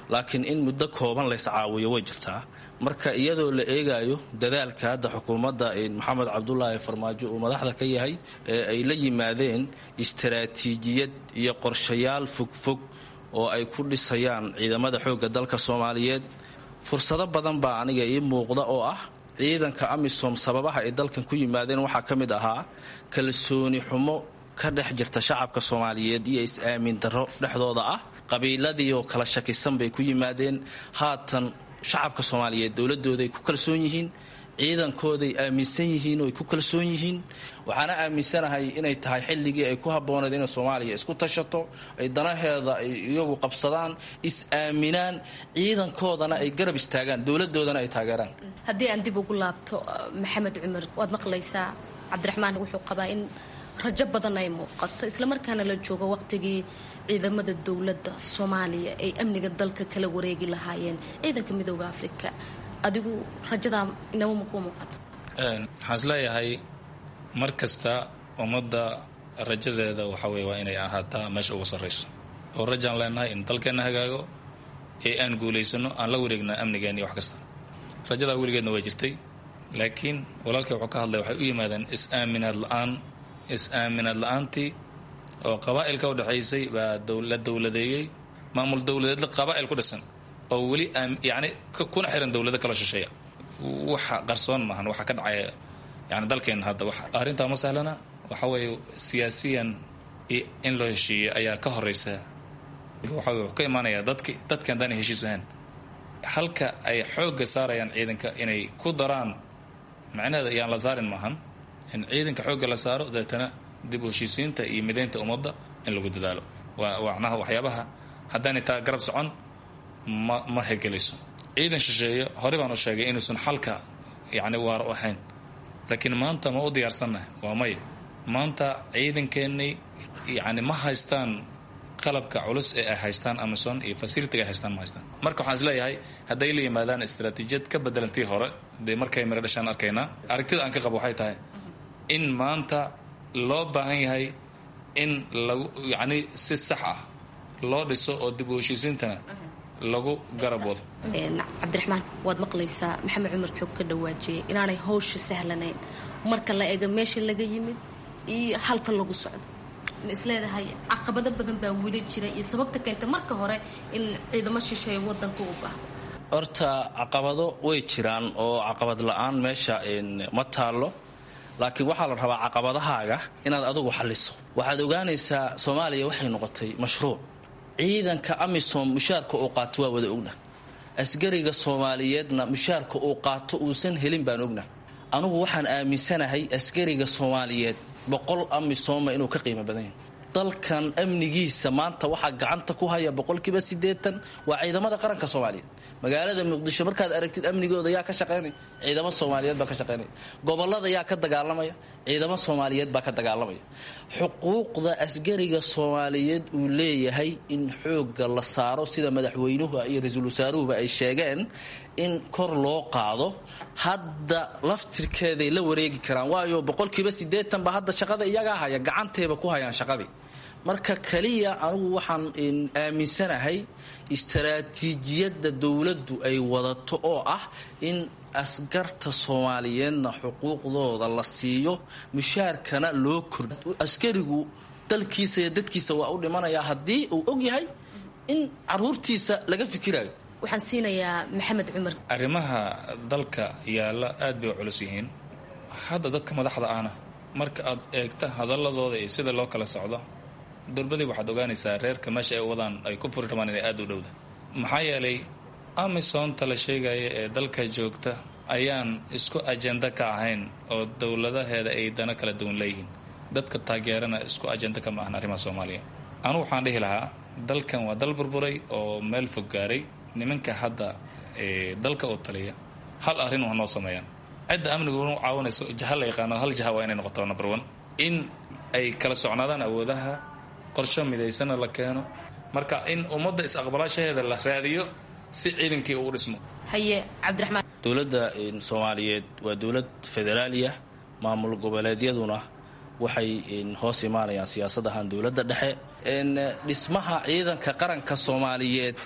laakiin in muddo kooban lays caawiyo way jirtaa marka iyadoo la eegayo dadaalka hadda xukuumadda maxamed cabdulaahi farmaajo uu madaxda ka yahay ee ay la yimaadeen istaraatiijiyad iyo qorshayaal fogfog oo ay ku dhisayaan ciidamada xoogga dalka soomaaliyeed fursado badan baa aniga ii muuqda oo ah ciidanka amisom sababaha ay dalkan ku yimaadeen waxaa ka mid ahaa kalsooni xumo ka dhex jirta shacabka soomaaliyeed iyo is-aamin darro dhexdooda ah qabiiladii oo kala shakisan bay ku yimaadeen haatan shacabka soomaaliyeed dowladooday ku kalsoon yihiin ciidankooday aaminsan yihiin oo ay ku kalsoon yihiin waxaana aaminsanahay inay tahay xilligii ay ku habbooneed inay soomaaliya isku tashato ay danaheeda ay iyagu qabsadaan is-aaminaan ciidankoodana ay garab istaagaan dowladoodana ay taageeraan haddii aan dib ugu laabto maxamed cumar waad maqlaysaa cabdiraxmaan wuxuu qabaa in rajo badan ay muuqato islamarkaana la joogo waqtigii ciidamada dowladda soomaaliya ay amniga dalka kala wareegi lahaayeen ciidanka midooda afrika adigu rajadaa inaba makuu muuqato waxaan isleeyahay mar kasta ummadda rajadeeda waxa weye waa inay ahaataa meesha ugu sarrayso oo rajaan leenahay in dalkeenna hagaago ee aan guulaysano aan la wareegna amnigeen iyo wax kasta rajadaa weligeedna waa jirtay laakiin walaalkii wuxuu ka hadlay waxay u yimaadeen is-aaminaad la-aan is-aaminaad la-aantii oo qabaa'ilka udhexaysay baa la dowladeeyey maamul dowladeedla qabaa'il ku dhisan oo weli yani kuna xiran dowlado kala shisheeya waxa qarsoon maahan waxa ka dhacaya yani dalkeena hadda arrintaa ma sahlana waxa weeye siyaasiyan in loo heshiiyey ayaa ka horeysa waxa wuxuu ka imaanaya dadki dadki haddaanay heshiis ahaan halka ay xoogga saarayaan ciidanka inay ku daraan macnaheeda ayaan la saarin maahan in ciidanka xoogga la saaro dabeetana dib u heshiisiinta iyo midaynta ummadda in lagu dadaalo waa macnaha waxyaabaha haddaanay taa garab socon ma ma hirgelayso ciidan shisheeye horey baan u sheegay inuusan xalka yacni waar u ahayn laakiin maanta ma u diyaarsannahay waa maya maanta ciidankeennay yacni ma haystaan qalabka culus ee ay haystaan amazon iyo fasilitiga ay haystaan ma haystaan marka waxaan isleeyahay hadday la yimaadaan istaraatiijiyad ka bedelantii hore dee markay miro dhashaan arkaynaa aragtida aan ka qabo waxay tahay in maanta loo baahan yahay in lagu yacni si sax ah loo dhiso oo dib u heshiisiintana lagu garab wado cabdiraxmaan waad maqlaysaa maxamed cumar xoog ka dhawaajiyay inaanay hawsha sahlanayn marka la eego meesha laga yimid iyo halka lagu socdo ma isleedahay caqabado badan baa weli jira iyo sababta keenta marka hore in ciidamo shisheeye wadanka u baahdo horta caqabado way jiraan oo caqabad la-aan meesha ma taallo laakiin waxaa la rabaa caqabadahaaga inaad adugu xalliso waxaad ogaanaysaa soomaaliya waxay noqotay mashruuc ciidanka amisom mushaarka uu qaato waa wada ogna asgariga soomaaliyeedna mushaarka uu qaato uusan helin baan ogna anugu waxaan aaminsanahay asgariga soomaaliyeed boqol amisoma inuu ka qiimo badan yahay dalkan amnigiisa maanta waxaa gacanta ku haya boqolkiiba siddeetan waa ciidamada qaranka soomaaliyeed magaalada muqdisho markaad aragtid amnigooda yaa ka shaqaynaya ciidamo soomaaliyeed baa ka shaqaynaya gobolada yaa ka dagaalamaya ciidamo soomaaliyeed baa ka dagaalamaya xuquuqda asgariga soomaaliyeed uu leeyahay in xoogga la saaro sida madaxweynuhu iyo ra-iisul wasaaruhuba ay sheegeen in kor loo qaado hadda laftirkeeday la wareegi karaan waayo boqolkiiba siddeetan ba hadda shaqada iyagaa haya gacantayba ku hayaan shaqadii marka kaliya anugu waxaan aaminsanahay istaraatiijiyadda dowladdu ay wadato oo ah in askarta soomaaliyeedna xuquuqdooda la siiyo mushaarkana loo kordh askarigu dalkiisa iyo dadkiisa waa u dhimanayaa haddii uu og yahay in caruurtiisa laga fikirayo waxaan siinayaa maxamed cumar arrimaha dalka yaalla aad bay u culus yihiin hadda dadka madaxda ahna marka aad eegta hadaladooda iyo sida loo kala socdo durbadii waxaad ogaanaysaa reerka meesha ay wadaan ay ku furi rabaan inay aada u dhowda maxaa yeelay amisonta la sheegaya ee dalka joogta ayaan isku ajenda ka ahayn oo dowladaheeda ay dano kala duwan leeyihiin dadka taageerana isku ajenda kama ahan arrimaha soomaaliya anugu waxaan dhihi lahaa dalkan waa dal burburay oo meel fog gaaray nimanka hadda dalka oo taliya hal arrin waa noo sameeyaan cidda amnigu u caawinayso jaha la yaqaano hal jaha waa inay noqoto number one in ay kala socnaadaan awoodaha qorsho midaysana la keeno marka in ummadda is-aqbalaashaheeda la raadiyo si ciidankii uu dhismo haye cabdiraxmaan dowladda soomaaliyeed waa dowlad federaaliyah maamul goboleedyaduna waxay hoos imaanayaan siyaasad ahaan dowladda dhexe dhismaha ciidanka qaranka soomaaliyeed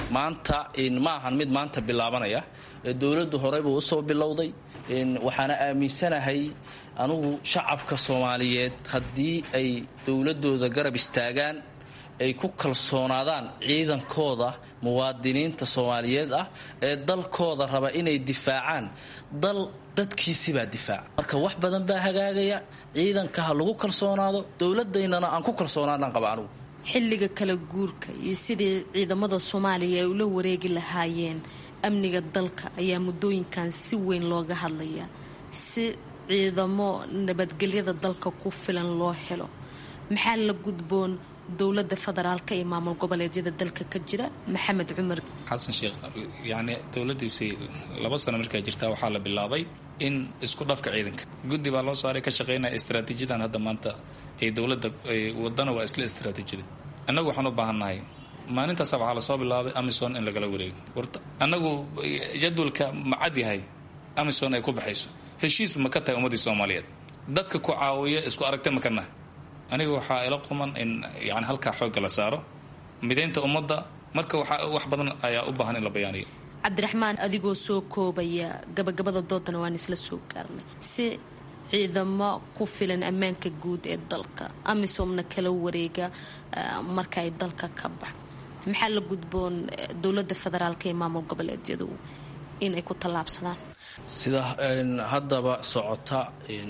maanta ma ahan mid maanta bilaabanaya dowladdu horeybuu usoo bilowday waxaana aaminsanahay anugu shacabka soomaaliyeed haddii ay dowladooda garab istaagaan ay ku kalsoonaadaan ciidankooda muwaadiniinta soomaaliyeed ah ee dalkooda raba inay difaacaan dal dadkiisibaa difaaca marka wax badan baa hagaagaya ciidanka ha lagu kalsoonaado dowladaynana aan ku kalsoonaadaan qaba anugu xilliga kala guurka iyo sidii ciidamada soomaaliya ay ula wareegi lahaayeen amniga dalka ayaa muddooyinkan si weyn looga hadlaya si ciidamo nabadgelyada dalka ku filan loo helo maxaa la gudboon dowlada federaalka iyo maamul goboleedyada dalka ka jira maxamed cumar xasan sheekh yacni dowladiisii laba sano markaa jirtaa waxaa la bilaabay in isku dhafka ciidanka guddi baa loo saaray ka shaqeynaya istraatiijiyadan hadda maanta ee dowladda wadana waa isla istraatiijiyada annagu waxaan u baahannahay maalintaasa waxaa lasoo bilaabay amison in lagala wareego warta annagu jadwalka ma cad yahay amison ay ku baxayso heshiis ma ka tahay ummaddii soomaaliyeed dadka ku caawiya isku aragta ma ka nahay aniga waxaa ila quman in yani halkaa xoogga la saaro midaynta ummadda marka wax badan ayaa u baahan in la bayaaniyo cabdiraxmaan adigoo soo koobaya gabagabada doodana waan isla soo gaarnay si ciidamo ku filan ammaanka guud ee dalka amisomna kala wareega marka ay dalka ka bax maxaa la gudboon dowlada federaalka ee maamul goboleedyadu inay ku tallaabsadaan sida haddaba socota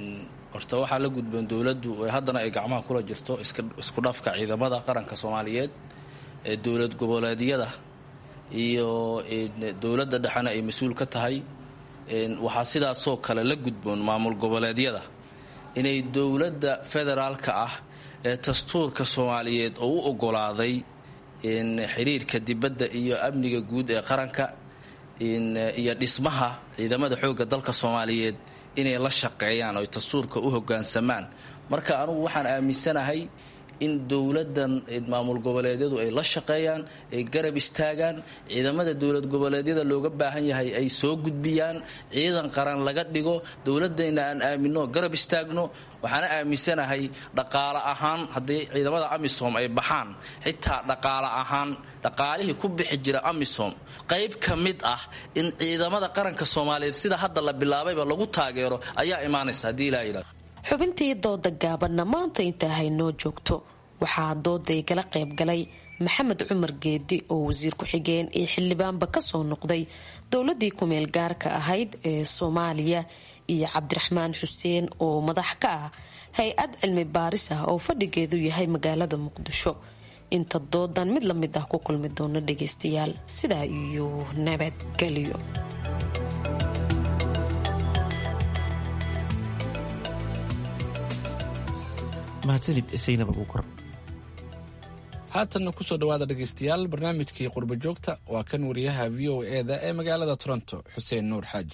horta waxaa la gudboon dowladdu haddana ay gacmaha kula jirto isku dhafka ciidamada qaranka soomaaliyeed ee dowlad goboleedyada iyo dowladda dhexena ay mas-uul ka tahay waxaa sidaasoo kale la gudboon maamul goboleedyada inay dowladda federaalka ah ee dastuurka soomaaliyeed oo u ogolaaday xiriirka dibadda iyo amniga guud ee qaranka iyo dhismaha ciidamada xoogga dalka soomaaliyeed inay la shaqeeyaan oo dastuurka u hogaansamaan marka anugu waxaan aaminsanahay in dowladan maamul goboleedyadu ay la shaqeeyaan ay garab istaagaan ciidamada dowlad goboleedyada looga baahan yahay ay soo gudbiyaan ciidan qaran laga dhigo dowladayna aan aamino garab istaagno waxaana aaminsanahay dhaqaale ahaan haddii ciidamada amisom ay baxaan xitaa dhaqaale ahaan dhaqaalihii ku bixi jira amisom qayb ka mid ah in ciidamada qaranka soomaaliyeed sida hadda la bilaabayba lagu taageero ayaa imaanaysa haddii ilaa yidhahdo xubintii dooda gaabanna maanta intaa haynoo joogto waxaa dooday gala qayb galay maxamed cumar geedi oo wasiir ku-xigeen iyo xildhibaanba kasoo noqday dowladii kumeel gaarka ahayd ee soomaaliya iyo cabdiraxmaan xuseen oo madax ka ah hay-ad cilmi baaris ah oo fadhigeedu yahay magaalada muqdisho inta doodan mid la mid ah ku kulmi doono dhageystayaal sidaa iyo nabadgelyo haatanna kusoo dhawaada dhegaystayaal barnaamijkii qurbo joogta waa kan wariyaha v o e da ee magaalada toronto xuseen nuur xaaji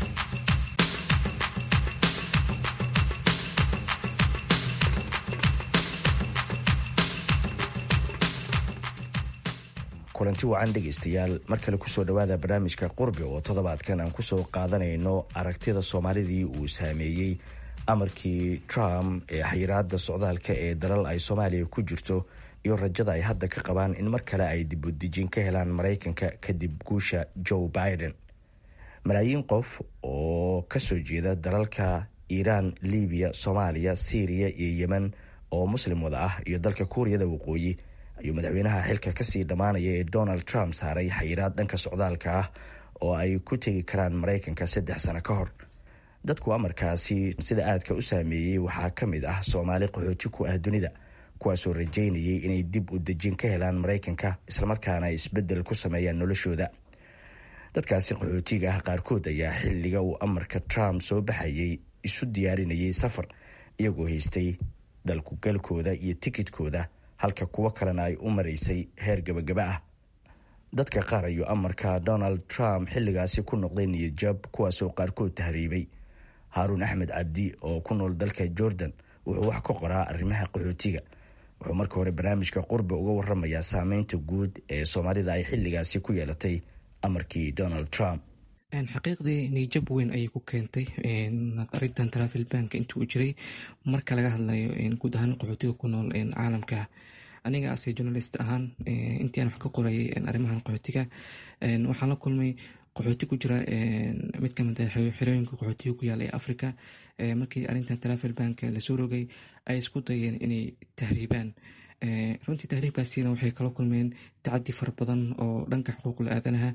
kulanti wacan dhegaystayaal mar kale kusoo dhawaada barnaamijka qurbi oo toddobaadkan aan kusoo qaadanayno aragtida soomaalidii uu saameeyey amarkii trump ee xayiraada socdaalka ee dalal ay soomaaliya ku jirto iyo rajada ay hadda ka qabaan in mar kale ay dibudejin ka helaan maraykanka kadib guusha joe biden malaayiin qof oo kasoo jeeda dalalka iiraan libiya soomaaliya syriya iyo yemen oo muslim wada ah iyo dalka kuuriyada waqooyi ayuu madaxweynaha xilka kasii dhammaanaya ee donald trump saaray xayiraad dhanka socdaalka ah oo ay ku tegi karaan maraykanka saddex sano ka hor dadku amarkaasi sida aadka u saameeyey waxaa ka mid ah soomaali qaxooti ku ah dunida kuwaasoo rajaynayay inay dib u dejin ka helaan maraykanka islamarkaana ay isbedel ku sameeyaan noloshooda dadkaasi qaxootiga ah qaarkood ayaa xilliga uu amarka trump soo baxayay isu diyaarinayay safar iyagoo haystay dalkugalkooda iyo tikidkooda halka kuwo kalena ay u maraysay heer gabagaba ah dadka qaar ayuu amarka donald trump xilligaasi ku noqday niyadjab kuwaasoo qaarkood tahriibay haaruun axmed cabdi oo ku nool dalka jordan wuxuu wax ka qoraa arrimaha qaxootiga wuxuu marka hore barnaamijka qurbi uga waramayaa saameynta guud ee soomaalida ay xilligaasi ku yeelatay amarkii donald trump xaqiiqdii niyjab weyn ayay ku keentay arintan travel bank intii uu jiray marka laga hadlayo guud ahaan qaxootiga ku nool caalamka aniga ase journalist ahaan intii aan wax ka qorayay arrimahan qaxootiga waxaan la kulmay qaxooti ku jira mid kamid ah xerooyinka qaxootiga ku yaala ee africa markii arrintan travel bank lasoo rogay ay isku dayeen inay tahriibaan runtii tahriibkaasina waxay kala kulmeen tacadi fara badan oo dhanka xuquuqul aadanaha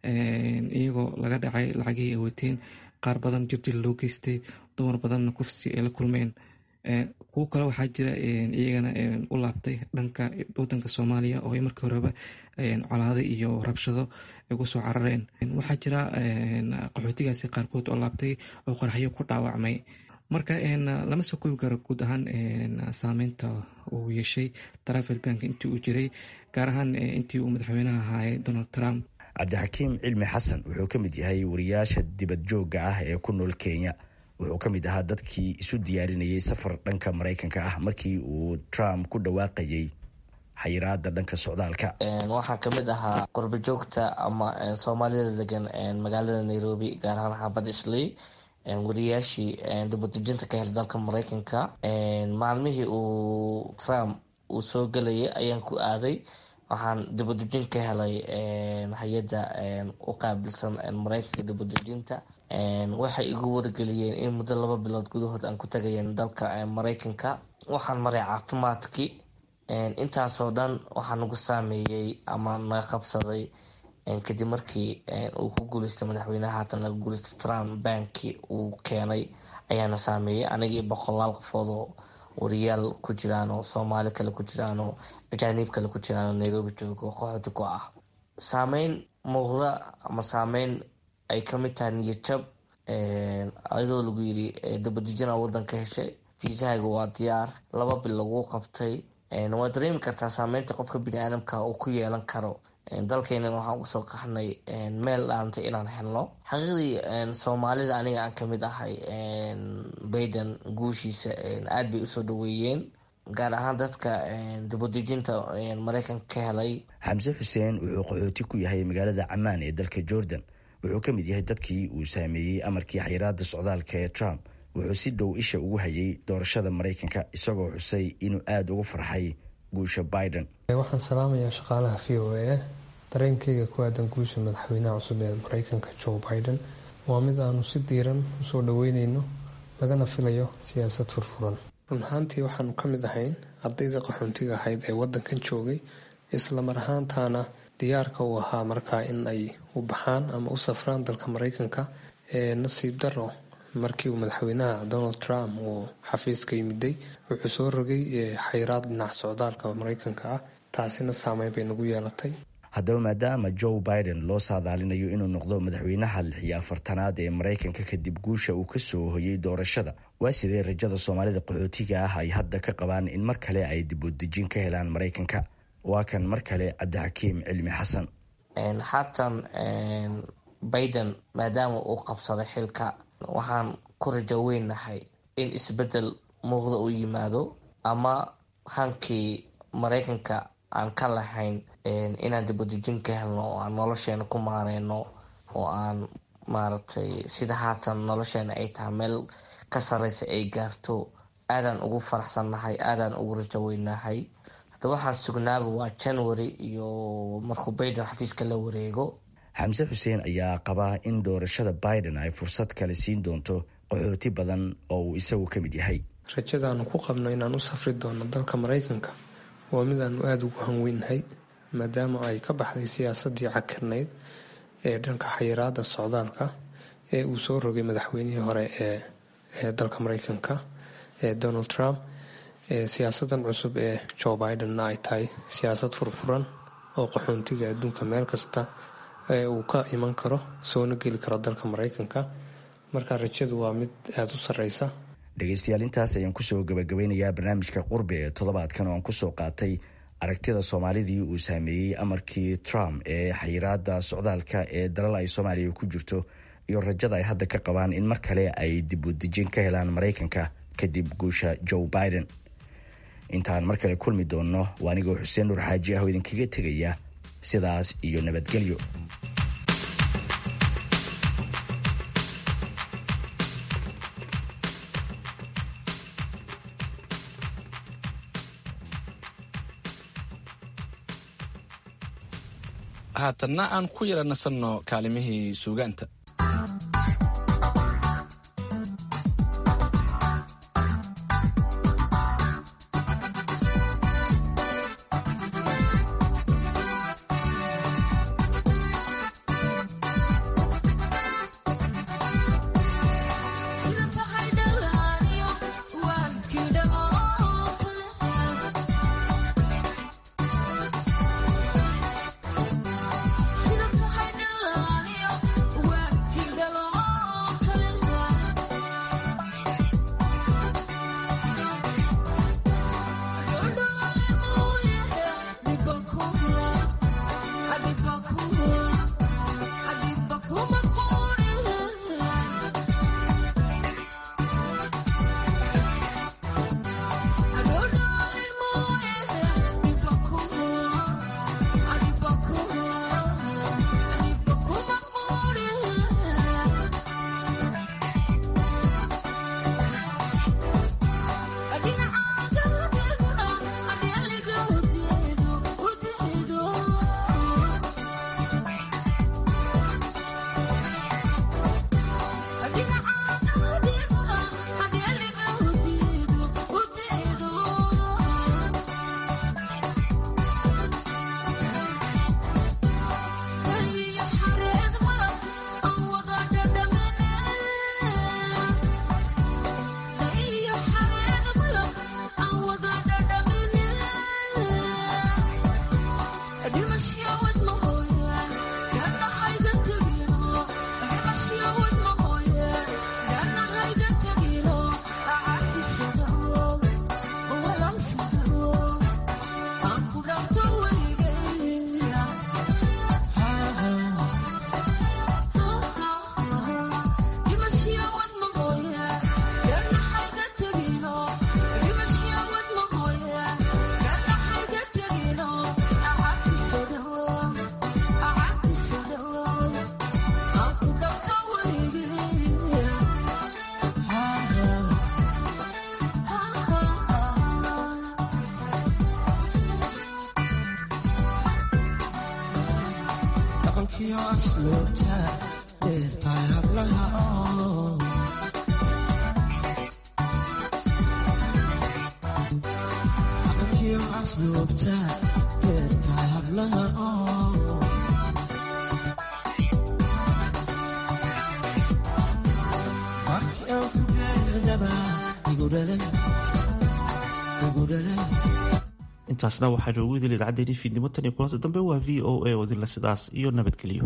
iyagoo laga dhacay lacagihii ay wateen qaar badan jirdil loo geystay dumar badanna kufsi ay la kulmeen kuwo kale waxaa jira iyagana u laabtay dhanka wadanka soomaaliya oo ay markii horeba colaado iyo rabshado ugu soo carareen waxaa jira qaxootigaasi qaarkood oo laabtay oo qorxyo ku dhaawacmay marka lama soo koobi karo guud ahaan saameynta uu yeeshay travel bank intii uu jiray gaar ahaan intii uu madaxweynaha ahaayay donald trump cabdixakiim cilmi xasan wuxuu ka mid yahay wariyaasha dibad joogga ah ee ku nool kenya wuxuu ka mid ahaa dadkii isu diyaarinayay safar dhanka maraykanka ah markii uu trump ku dhawaaqayay xayiraada dhanka socdaalka waxaan kamid ahaa qurba joogta ama soomaalida degan magaalada nairobi gaar ahaan xaafad isley wariyaashii dibadejinta ka helay dalka maraykanka maalmihii uu trump uu soo gelayay ayaan ku aaday waxaan dibadejin ka helay hay-adda u qaabilsan maraykanka dibadejinta waxay igu wargeliyeen in muddo laba bilood gudahood aan ku tagayen dalka maraykanka waxaan maray caafimaadkii intaasoo dhan waxaa nagu saameeyey ama naga qabsaday kadib markii uu ku guuleystay madaxweynaha haatan laga guuleystay trump bankii uu keenay ayaana saameeyey anigii boqolaal qofoodoo wariyaal ku jiraan oo soomaali kale ku jiraan oo ajaaniib kale ku jiraan oo nairobi joogo qaxooti ku ah saameyn muuqda ama saameyn ay kamid tahay niyadjab ayadoo lagu yiri dabadejina wadanka heshay fiisahaaga waa diyaar laba bil lagu qabtay waa dareemi kartaa saameynta qofka bini aadamka uu ku yeelan karo dalkeenan waxaan usoo qaxnay meel dhaantay inaan helno xaqiiqdii soomaalida aniga aan kamid ahay bayden guushiisa aada bay usoo dhaweeyeen gaar ahaan dadka dibadejinta maraykanka ka helay xamse xuseen wuxuu qaxooti ku yahay magaalada camaan ee dalka jordan wuxuu ka mid yahay dadkii uu saameeyey amarkii xayiraada socdaalka ee trump wuxuu si dhow isha ugu hayay doorashada maraykanka isagoo xusay inuu aada ugu farxay guusha biden waxaan salaamayaa shaqaalaha v o a dareenkayga ku aadan guusha madaxweynaha cusub ee maraykanka joe biden waa mid aanu si diiran usoo dhaweyneyno lagana filayo siyaasad furfuran run ahaantii waxaanu ka mid ahayn ardayda qaxoontiga ahayd ee wadankan joogay islamar ahaantaana diyaarka uu ahaa markaa in ay u baxaan ama u safraan dalka maraykanka ee nasiib daro markii uu madaxweynaha donald trump uu xafiiska yimiday wuxuu soo rogay xayiraad dhinaca socdaalka maraykanka ah taasina saameyn bay nagu yeelatay haddaba maadaama joe biden loo saadaalinayo inuu noqdo madaxweynaha lix iyo afartanaad ee maraykanka kadib guusha uu kasoo hoyay doorashada waa sidee rajada soomaalida qaxootiga ah ay hadda ka qabaan in mar kale ay dibudejin ka helaan maraykanka waa kan mar kale cabdixakiim cilmi xasan haatan biden maadaama uu qabsaday xilka waxaan ku rajo weynahay in isbedel muuqda uu yimaado ama hankii maraykanka aan ka lahayn inaan dibadejin ka helno oo aan nolosheena ku maareyno oo aan maaragtay sida haatan nolosheena ay tahay meel ka sareysa ay gaarto aadaan ugu faraxsannahay aadaan ugu rajo weynahay hadda waxaan sugnaaba waa january iyo markuu biden xafiiska la wareego xamse xuseen ayaa qabaa in doorashada biden ay fursad kale siin doonto qaxooti badan oo uu isagu ka mid yahay rajadaanu ku qabno inaan u safri doono dalka maraykanka waa mid aanu aada ugu hanweynahay maadaama ay ka baxday siyaasadii cakirnayd ee dhanka xayiraada socdaalka ee uu soo rogay madaxweynihii hore ee dalka maraykanka ee donald trump siyaasadan cusub ee joe bidenna ay tahay siyaasad furfuran oo qaxoontiga adduunka meel kasta ee uu ka iman karo soona geli karo dalka maraykanka marka rajadu waa mid aada u sareysa dhegeystayaal intaas ayaan kusoo gabagabeynayaa barnaamijka qurbi ee toddobaadkan oo aan kusoo qaatay aragtida soomaalidii uu saameeyey amarkii trump ee xayiraada socdaalka ee dalal ay soomaaliya ku jirto iyo rajada ay hadda ka qabaan in mar kale ay dibudejin ka helaan maraykanka kadib guusha joe biden intaan mar kale kulmi doonno waa anigoo xuseen nuur xaaji ah oo idinkaga tegaya sidaas iyo nabadgelyo haatanna aan ku yara nasanno kaalimihii suugaanta intaasna waxaa noogu idil idaacaddeeni fiidnimo tan iyo kulanta dambe waa v o a oo idinla sidaas iyo nabadgelyo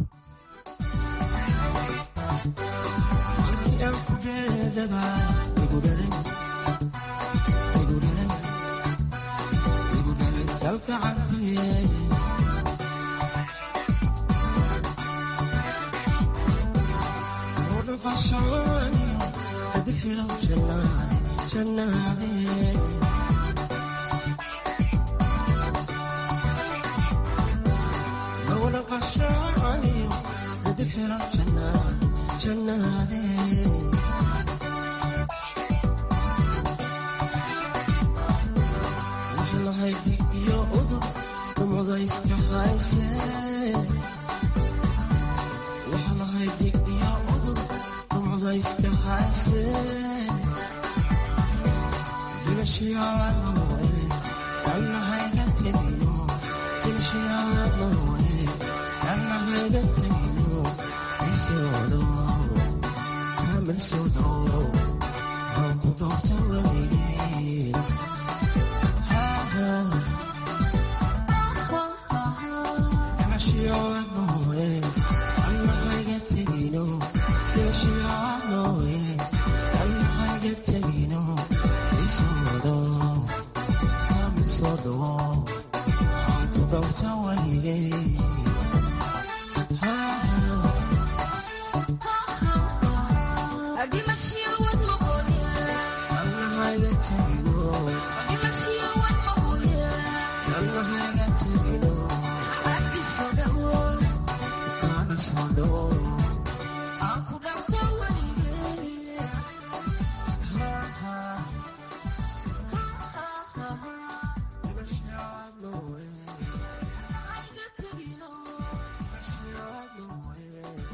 Thank you.